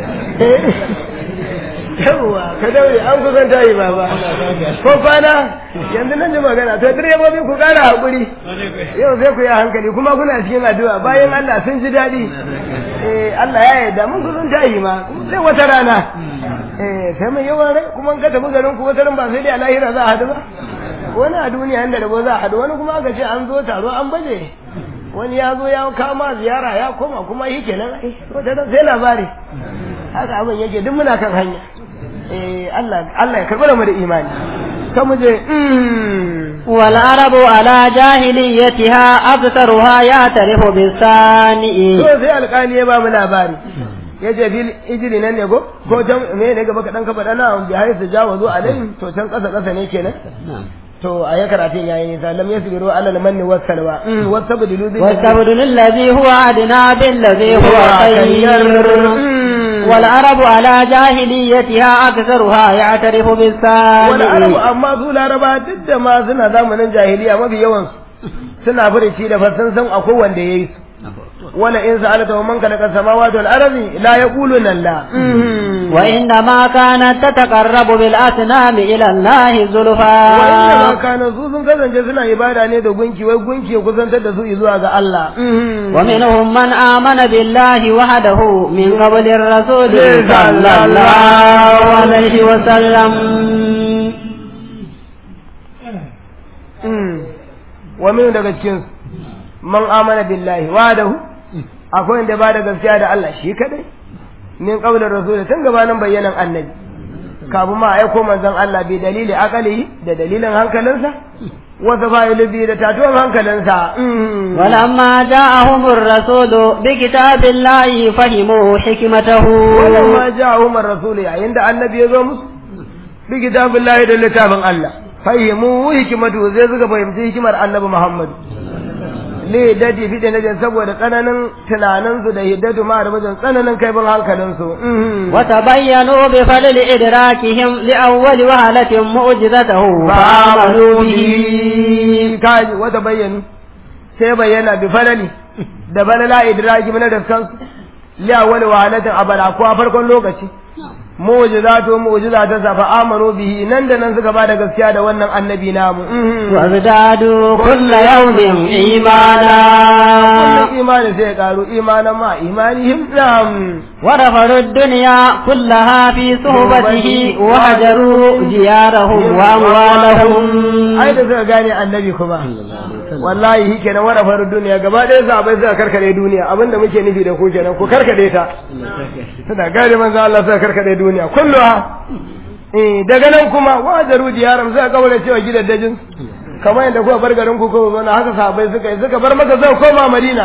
yawwa ka daure an kusan tayi baba ko kwana yanzu nan ji magana to direbobi ku kara hakuri yau sai ku yi hankali kuma kuna cikin addu'a bayan Allah sun ji daɗi eh Allah ya yarda mun kusan tayi ma sai wata rana eh sai mai yawan rai kuma in ka tafi garin ku wata ba sai dai a lahira za a hadu ba wani a duniya inda rabo za a hadu wani kuma aka ce an zo taro an baje wani ya zo ya kama ziyara ya koma kuma shi kenan ai wata ran sai labari haka abin yake duk muna kan hanya eh Allah Allah ya karɓi mu da imani ta mu je والعرب على جاهليتها أكثرها يعترف بالثاني to sai alƙali ya ba mu labari ya ce bil ijiri nan ne ko ko can me ne gaba kaɗan ka faɗa na bi haisu jawazu alai to can ƙasa ƙasa ne kenan to a ya karatun yayi nisa lam yasbiru ala al-manni was salwa wasabdilu bil واستبدل الذي هو أدنى بالذي هو خير والعرب على جاهليتها أكثرها يعترف wani arabu بالثاني amma su laraba duk da ma suna zamanin jahiliya mafi yawan su suna furici da fasan san akwai wanda yayi su wala in sa'alata wa man khalaqa samawati wal ardi la yaquluna la وإنما كانت تتقرب بالأصنام إلى الله wa inna ma زلفى kana su sun kasance suna ibada ne da gunki wai gunki ya kusantar da su zuwa ga Allah ومنهم من آمن بالله وحده من قبل الرسول صلى الله عليه وسلم wa min daga cikin su man amana billahi wadahu akwai wanda ba da gaskiya da Allah shi kadai min qaulir rasul tun gabanin bayyanan annabi kafin ma aiko manzon Allah bi dalili akali da dalilin hankalinsa wa safailu bi da tatuwan hankalinsa ولما جاءهم الرسول بكتاب الله فهموا حكمته wannan ma ja'ahum ar-rasul yayin da annabi ya zo musu bi kitabillahi da littafin Allah fahimu hikimatu zai suka fahimci hikimar annabi Muhammad le dadi fi da najan saboda tsananin tunaninsu da hiddatu ma da wajen tsananin kaifin hankalinsu وتبينوا بفضل إدراكهم لأول وهلة معجزته فآمنوا به kaji wata bayyana sai bayyana bi falali da balala idraki mana da kansu li awwal wahalatin abala ko a farkon lokaci mu'jizatu mu'jizatan sa fa amanu bihi nan da nan suka bada gaskiya da wannan annabi namu وازدادوا كل يوم إيمانا kullum imani sai ya karu imanan ma imanihim nam ورفضوا الدنيا كلها في صحبته وهجروا ديارهم وأموالهم ai da suka gane annabi kuma wallahi shi kenan wara faru duniya gaba ɗaya sahabbai suka karkade duniya abinda muke nufi da ku kenan ku karkade ta suna gane manzo Allah suka karkade duniya kulluha eh daga nan kuma wajaru diyaram suka kaura cewa gidaddajin kamar yadda kuka bar garin ku ko zo haka sahabbai suka yi suka bar maka zai koma Madina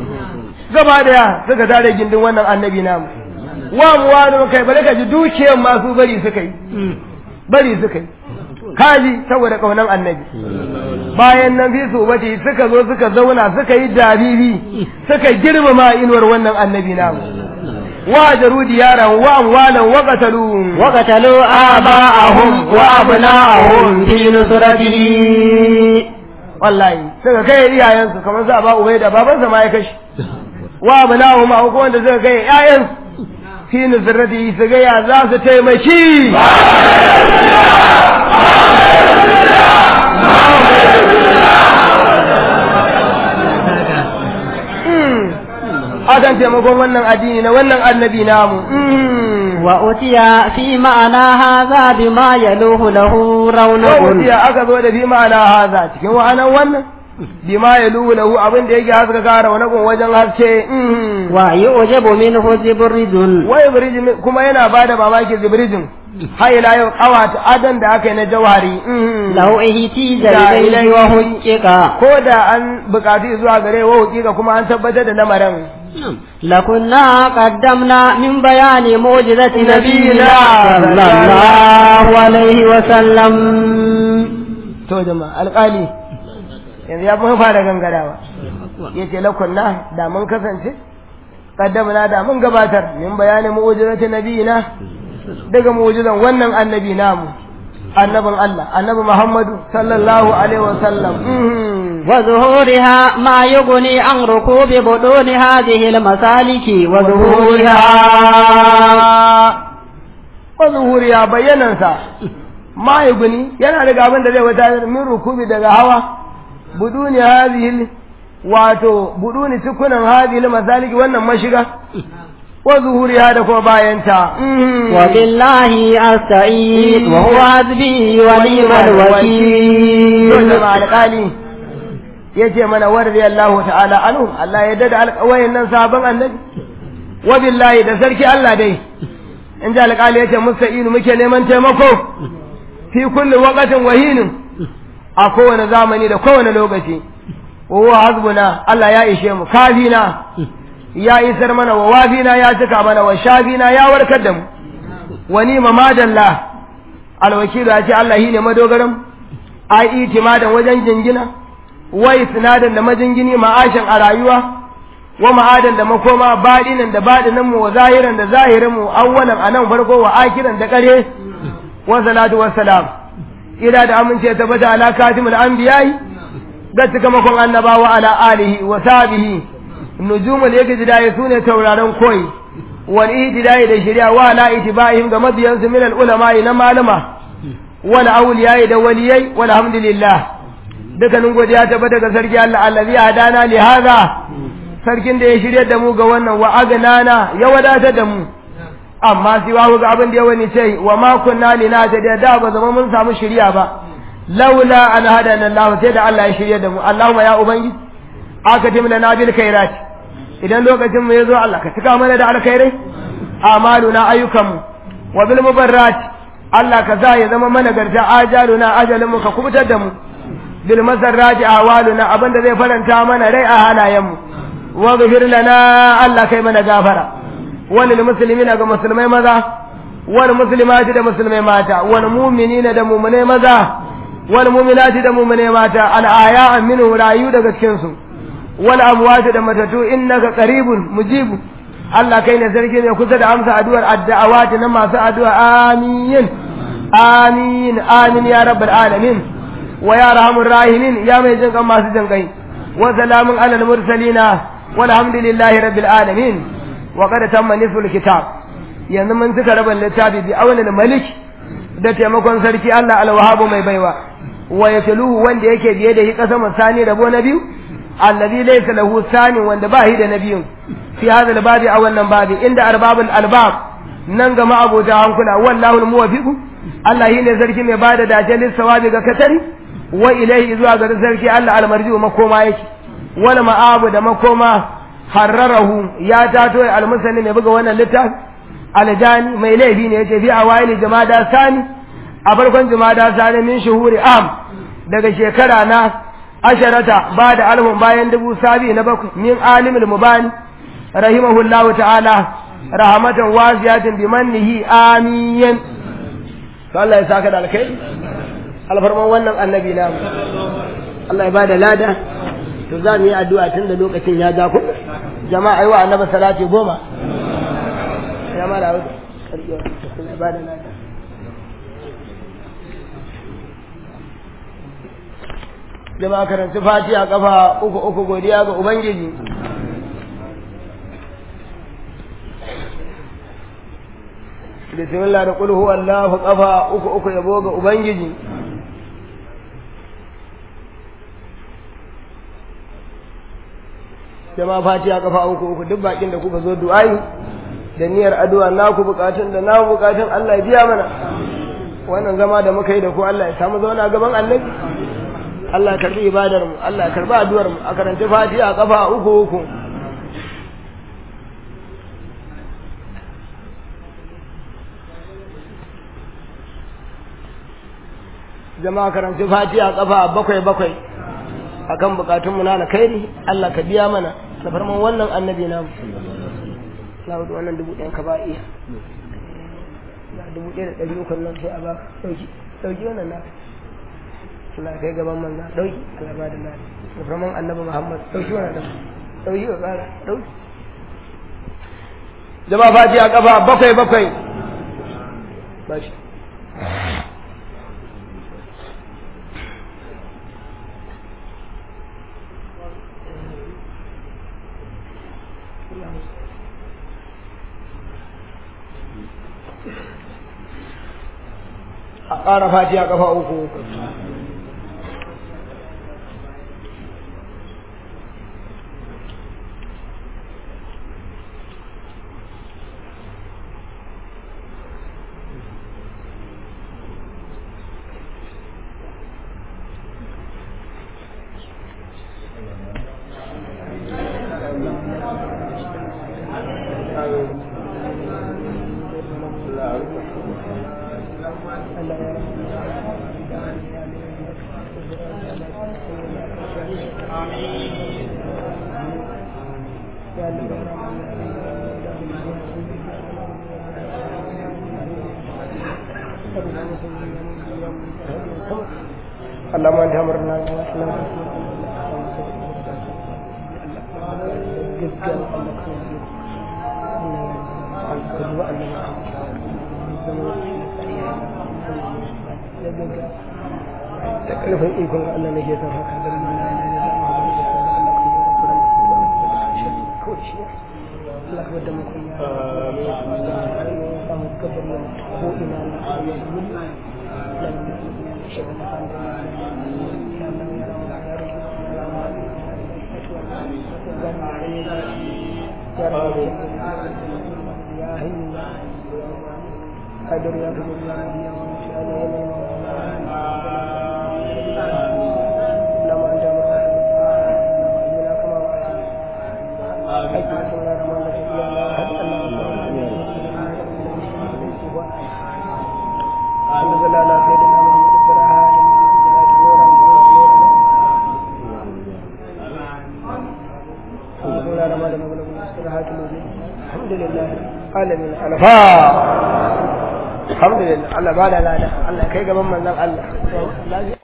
gaba daya suka tare gindin wannan annabi namu wa muwanu kai bare ka ji dukiyar masu bari suka yi bari suka yi kaji saboda kaunan annabi bayan nan bisu bace suka zo suka zauna suka yi dariri suka girmama inuwar wannan annabi namu wajaru diyaran wa amwalan wa qatalu وقتلوا آباءهم وأبناءهم في نصرته wallahi suka kai iyayensu kamar sa ba ubai da babansa ma ya kashi wa abnahu ma ko wanda suka kai iyayensu fi nusrati su ga ya za su taimaki akan taimakon wannan addini na wannan annabi namu وأتي في معنى هذا بما يلوه له رونق wawuciya aka zo da bi ma'ana haza cikin wa'anan wannan bima ya luhu lahu abin da yake haska kara wani gun wajen haske ويعجب منه زبرج wai birjin kuma yana ba da mamaki zibrijin har ila yau kawata adan da aka yi na jawari لو اهتيج Da إليه ilaihi. وهجك ko da an bukatu zuwa gare wa hukika kuma an tabbatar da lamarin لكنا قدمنا من بيان معجزة نبينا نبينا صلى الله عليه وسلم to jama'a alƙali yanzu ya fi fara gangarawa ya ce lakunna da mun kasance kaddamna da mun gabatar min bayanin mu'ujizati nabiyina daga mu'ujizan wannan annabi namu annabin Allah annabi Muhammadu sallallahu alaihi wasallam وظهورها ما يغني عن ركوب بطون هذه المسالك وظهورها wa zuhuriya bayyanansa ma yuguni yana daga abin da zai wata min rukubi daga hawa buduni hadhihi wato buduni cikunan hadhihi masaliki wannan mashiga wa zuhuriha da kuma bayanta وبالله أستعين وهو حسبي ونعم Yau jama'a الوكيل alƙali ya ce mana warri Allah ta'ala anhu Allah ya dada alƙawayin nan sabon annabi wa billahi da sarki Allah dai in ji alƙali ya ce musta'inu muke neman taimako fi kulli waqatin wahinin a kowane zamani da kowane lokaci wa huwa hasbuna Allah ya ishe mu kafina ya isar mana wa wafina ya cika mana wa shafina ya warkar da mu wa ni mamadalla alwakilu ya ce Allah shine madogaran ai itimadan wajen jingina wa isnadan da majingini ma'ashin a rayuwa wa ma'adan da makoma baɗinan da baɗinan mu wa zahiran da zahirin mu awwalan anan farko wa akiran da kare wa salatu wa salam ila da amince ta bata ala katimul anbiya'i ga cikamakon annabawa ala alihi wa sahbihi nujumul yajidai sune tauraron koyi wal ihtidai da shari'a wa ala itiba'ihim ga mabiyansu min al ulama na malama wal awliyai da waliyai walhamdulillah dukkanin godiya ta bata ga sarki Allah allazi hadana li hadha sarkin da ya shirye da mu ga wannan wa agnana ya wadatar da mu amma sai wa ga abin da ya wani ce wa ma kunna lina ta da da ba zama mun samu shiriya ba laula an hadana Allah sai da Allah ya shirye da mu Allahumma ya ubangiji aka timla na bil khairat idan lokacin mu yazo Allah ka cika mana da alkhairai amaluna ayyukanmu wa bil mubarrat Allah ka sa ya zama mana garta ajaluna ajalin mu ka kubutar da mu bil masarrati awaluna abinda zai faranta mana rai a halayen mu wa ghfir lana Allah kai mana gafara walil muslimina ga musulmai maza wal muslimati da musulmai mata wal mu'minina da mu'minai maza wal mu'minati da mu'minai mata al aya minhu rayu daga cikin su wal amwat da matatu innaka qaribun mujibu Allah kai ne sarki ne kusa da amsa addu'ar addu'awati na masu addu'a amin amin amin ya rabbal alamin wa ya rahamur rahimin ya mai jin kan masu jin kai wa salamun alal mursalina walhamdulillahi rabbil alamin wa qad tamma nisful kitab yanzu mun suka raba littafi bi awlal malik da taimakon sarki Allah alwahabu mai baiwa wa yatluhu wanda yake biye da shi kasama sani rabo na biyu alladhi laysa lahu sani wanda ba shi da nabiyun fi hadha albabi a wannan babi inda arbabul albab nan ga ma'abota hankula wallahu almuwaffiqu Allah shi ne sarki mai bada dace lissawabi ga katari wa ilaihi zuwa ga sarki Allah almarji'u makoma yake wal ma'abu da makoma harrarahu ya tato almusani mai buga wannan littafi aljani mai laifi ne yace fi awaili jama'a sani a farkon jama'a sani min shuhuri am daga shekara na asharata ba da alhun bayan dubu sabi na bakwai min alimul mubani rahimahullahu ta'ala rahmatan wasiyatin bi mannihi amin Allah ya saka da alkai alfarman wannan annabi namu Allah ya bada lada to za mu yi addu'a tun da lokacin ya ja ku jama'a yi wa annabi salati goma ya mara wasu ƙarfi ba da lada jama'a karanci fatiha kafa uku uku godiya ga ubangiji bismillah da kulhu Allahu kafa uku uku yabo ga ubangiji jama'a fatiha kafa uku uku duk bakin da kuka zo du'ai da niyyar addu'a naku bukatun da na bukatun Allah ya biya mana wannan zama da muka yi da ku Allah ya samu zauna gaban annabi Allah ya karbi ibadar mu Allah ya karbi addu'ar mu a karanta fatiha kafa uku uku jama'a karanta fatiha kafa bakwai bakwai akan bukatunmu na alkhairi Allah ka biya mana da farman wannan annabi namu na hudu wannan dubu ɗayan ka ba iya na dubu ɗaya da ɗari uku nan sai a baka ɗauki ɗauki wannan na Allah kai gaban manza ɗauki Allah ba da na da farman annabi Muhammad ɗauki wannan ɗan ɗauki wa ƙara ɗauki jama'a fatiha kafa bakwai bakwai ba shi a ƙara fatiha ƙafa uku اللهم انت امرنا da ƙarfin ikon Allah na ke son haka da Allah ka da mu kunya samu gabar ko ina na قدر يا رب العالمين لما انت الحمد لله على سيدنا محمد الصراحة الحمد لله alamin alfa alhamdulillah Allah ba da lada Allah kai gaban manzon Allah